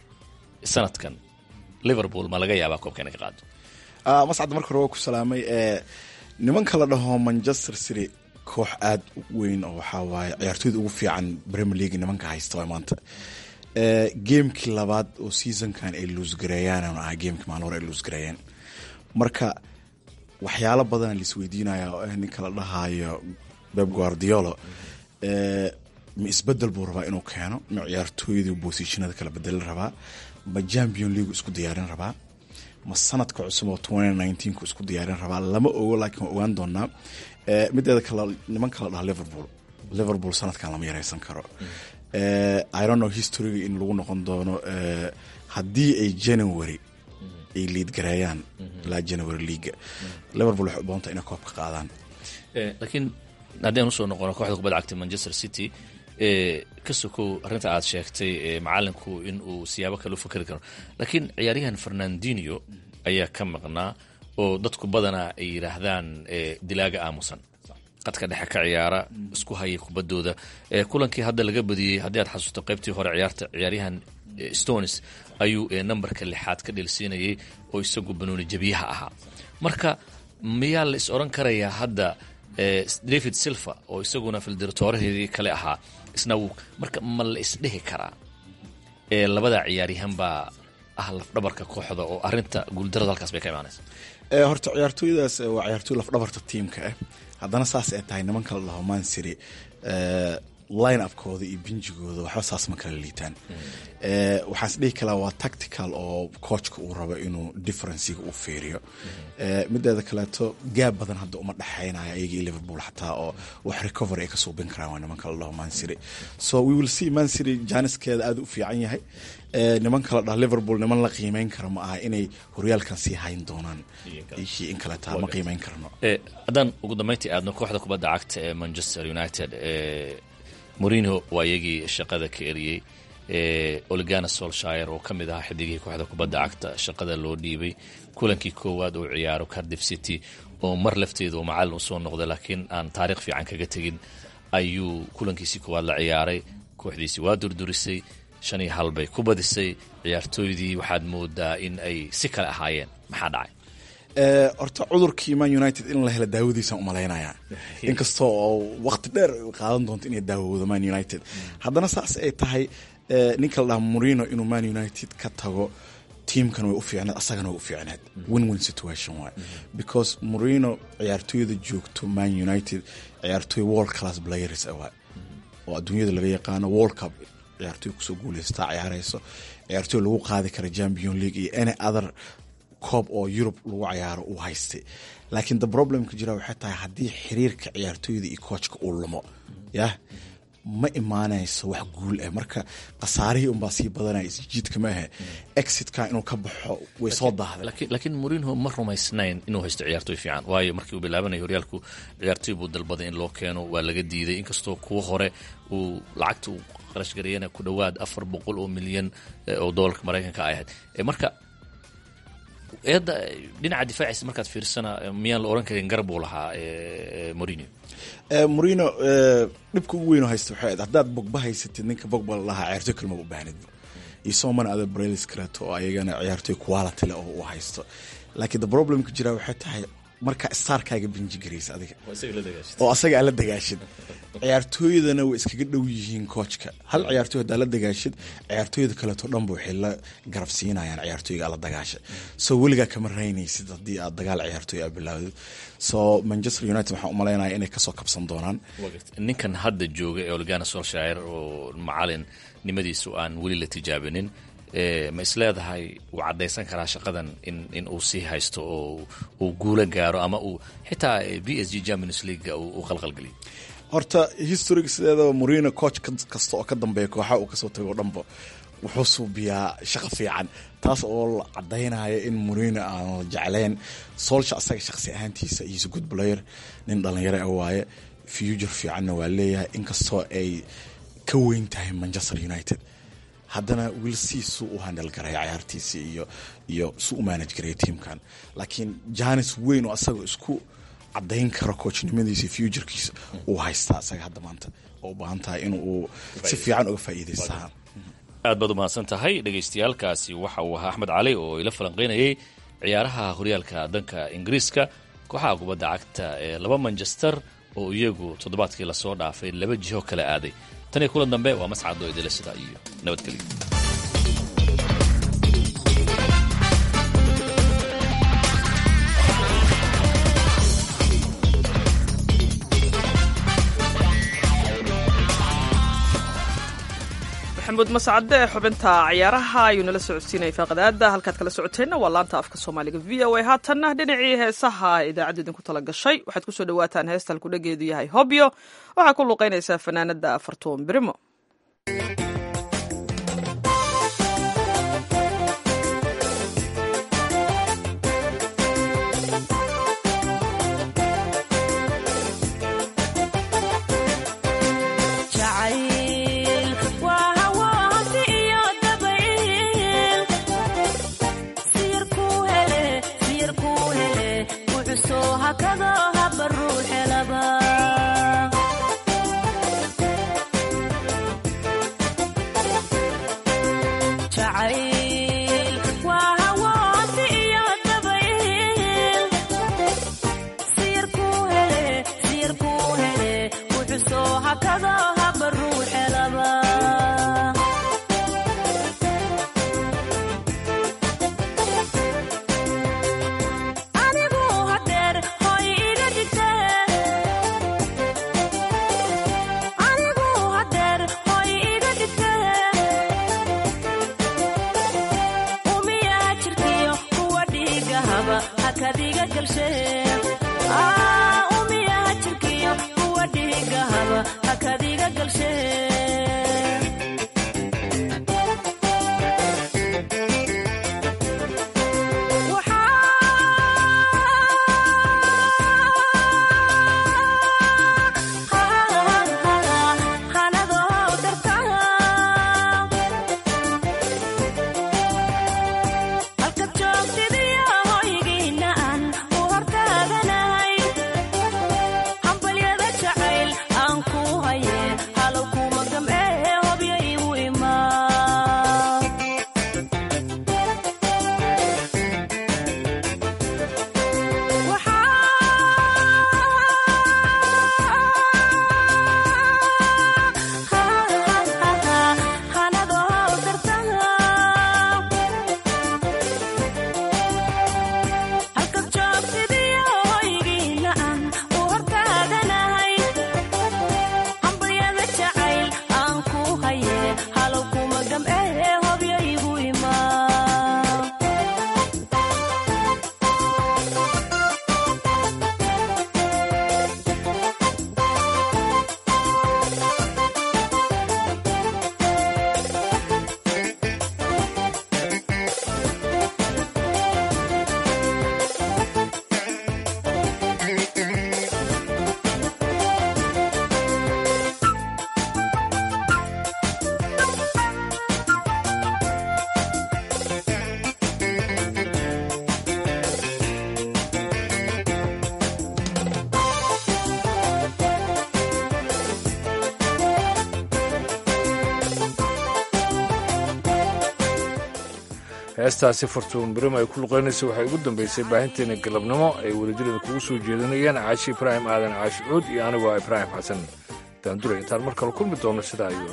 sanadkan liverpool ma laga yaabaa koobka inay ka qaado mascad marka hore waa ku salaamay nimanka la dhaho manchester city koox aada weyn oo waxaa waaye ciyaartooyda ugu fiican premier league nimanka haysta waa maanta geemkii labaad oo seasonkan ay luusgareeyaan ah geemkii maalin hore ay luusgareeyeen marka waxyaalo badana laisweydiinaya oo ah ninka la dhahayo beb guardiolo ma isbedel buu rabaa inuu keeno ma ciyaartooyda bosishinada kala bedeli rabaa ma champion league isku diyaarin rabaa ma sanadka cusub oo ku isku diyaarin rabaa lama ogo laakiin waa ogaan doonaa mideeda kale niman kala dhaha liverpool liverpool sanadkan lama yareysan karo irono historyga in lagu noqon doono haddii ay january ay liid gareeyaan ilaa january leaga liverpool waxay u badantaa inay koobka qaadaan laakiin haddeen usoo noqono kooxda kubadda cagta manchester city ka sokow arrinta aad sheegtay macalinku in uu siyaabo kale u fakeri karo laakiin ciyaaryahan fernandinio ayaa ka maqnaa oo dadku badanaa ay yidhaahdaan dilaaga aamusan qadka dhexe ka ciyaara isku haya kubaddooda kulankii hadda laga badiyey haddii aad xasuusto qaybtii hore ciyaarta ciyaaryahan stones ayuu nambarka lixaad ka dhelsiinayay oo isagu banooni jabiyaha ahaa marka miyaa la is odhan karayaa hadda david silver oo isaguna fildirtooraheedii kale ahaa isna wuu marka ma la isdhihi karaa ee labada ciyaaryahan baa ah lafdhabarka kooxda oo arinta guuldarada halkaas bay ka imaanaysa horta ciyaartooydaas waa ciyaartooy lafdhabarta tiimka ah haddana saas ay tahay niman kala dhaho mansiri line upkooda iyo binjigooda waxba saas ma kala liitaan waxaan is dhihi kalaa waa tactical oo coachka uu rabo inuu differenciga uu fiiriyo mideeda kaleeto gaab badan hadda uma dhexeynaya ayaga iyo liverpool xataa oo wax recovery ay ka suubin karaan waa niman kala dhaho mansiri so we will see mansiri jaaniskeeda aada u fiican yahay niman kala dhaha liverpool niman la qiimeyn kara ma aha inay horyaalkan sii hayn doonaan ishii in kaleeta ma qiimeyn karno haddaan ugu dambeyntii aadno kooxda kubadda cagta ee manchester united morino waa iyagii shaqada ka eriyey oligana solshire oo ka mid ahaa xidigihii kooxda kubadda cagta shaqada loo dhiibay kulankii koowaad uu ciyaaro cardiff city oo mar lafteeda uu macallin usoo noqday laakiin aan taariikh fiican kaga tegin ayuu kulankiisii koowaad la ciyaaray kooxdiisii waa durdurisay shan iyo hal bay ku badisay ciyaartooydii waxaad moodaa in ay si kale ahaayeen maxaa dhacay horta cudurkii man united in la helo daawadiisaan umalaynaya inkastoo oo waqti dheer qaadan doonto inay daawoodo man united haddana saas ay tahay ninka la dhaha morino inuu man united ka tago tiimkan way u fiicneed asagana way u fiicneed win win situation waay because morino ciyaartooyda joogto man united ciyaartooy world class players waay oo adduunyada laga yaqaano world cup ciyaartooy kusoo guuleystaa ciyaareyso ciyaartooy lagu qaadi kara champion league iyo any other koob oo yurub lagu cayaaro uu haystay laakiin the problemka jira waxay tahay haddii xiriirka ciyaartooyda iyo koojka uu lumo yah ma imaanayso wax guul ah marka khasaarihii unbaa sii badanaya isjiidka maahe exitka inuu ka baxo way soo daahday laakiin morinho ma rumaysnayn inuu haysto ciyaartooy fiican waayo markii uu bilaabanaya horyaalku ciyaartooy buu dalbaday in loo keeno waa laga diiday inkastoo kuwa hore uu lacagta uu qarashgareeyana ku dhowaad afar boqol oo milyan oo doolarka maraykanka ay ahayd marka eedda dhinaca difaaciisa markaad fiirsana miyaan la oran karin garab uu lahaa morino morino dhibka ugu weyn oo haysta waxay ahayd haddaad bogba haysatid ninka bogba lahaa ciyaartooy kalmaba u baahnidba iyo somana ada brelis kaleeto oo ayagana ciyaartooy quality leh oo uu haysto laakiin the problemka jira waxay tahay marka starkaaga binji garaysa adiga oo asaga aad la dagaashid ciyaartooydana way iskaga dhow yihiin koojka hal ciyaartooy haddaa la dagaashid ciyaartooyda kaleeto dhanba waxay la garab siinayaan ciyaartooyga aad la dagaasha so weligaa kama raynaysid haddii aad dagaal ciyaartooy aad bilaawdid so manchester united waxaan umalaynaya inay kasoo kabsan doonaan ninkan hadda jooga ee oligana solshire oo macalin nimadiisu aan weli la tijaabinin ma is leedahay uu caddaysan karaa shaqadan in in uu sii haysto oo uu guulo gaaro ama uu xitaa b s g champions league uu qalqalgeliyo horta historyga sideedaba morino coach kasta oo ka dambeeya kooxa uu kasoo tago o dhanba wuxuu suubiyaa shaqo fiican taas oo la caddaynaya in morino aan la jeclayn solsha asaga shaqsi ahaantiisa iyosa good player nin dhalinyaro ah waaye future fiicanna waa leeyahay inkastoo ay ka weyn tahay manchester united haddana wilsi suu u handal garaya ciyaartiisa iyo iyo suu u manage garaya tiimkan laakiin janis weyn oo asaga isku cadayn karo koochnimadiisa futurekiisa uu haystaa asaga hadda maanta oo u baahan tahay in uu si fiican uga faa'iidaysta aad baad umahadsan tahay dhegaystayaalkaasi waxa uu ahaa axmed cali oo ila falanqaynayay ciyaaraha horyaalka danka ingiriiska kooxaha kubadda cagta ee laba manchester oo iyagu toddobaadkii lasoo dhaafay laba jiho kala aaday tan iyo kulan dambe waa mascado idila sida iyo nabadgelyo maxamuud mascade ee xubinta ciyaaraha ayuu nala socodsiinayay faaqadaada halkaad kala socoteenna waa laanta afka soomaaliga v o a haatanna dhinacii heesaha idaacadda idinku tala gashay waxaad kusoo dhawaataan heesta halkudhageedu yahay hobyo waxaa ku luqaynaysaa fanaanada fartuun birimo heestaasi fartuun birim ay ku luqaynaysa waxay ugu dambaysay baahinteena galabnimo ay welidirada kugu soo jeedinayaan caashi ibraahim aadan caashi cuud iyo anigoo ibraahim xasan daandure intaan mar kale kulmi doono sidaa iyo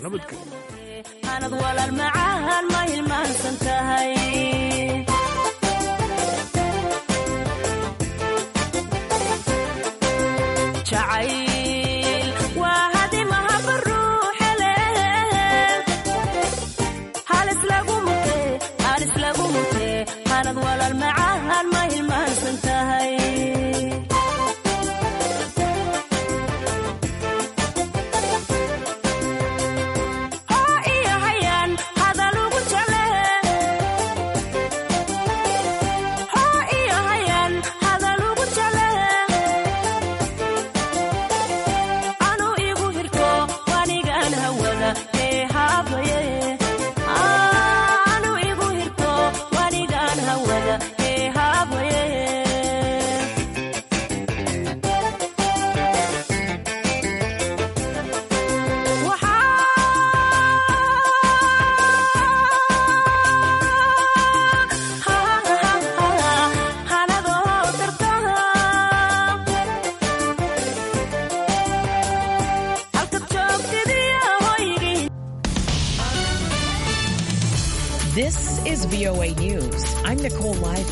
This is VOA News. I'm Nicole Live.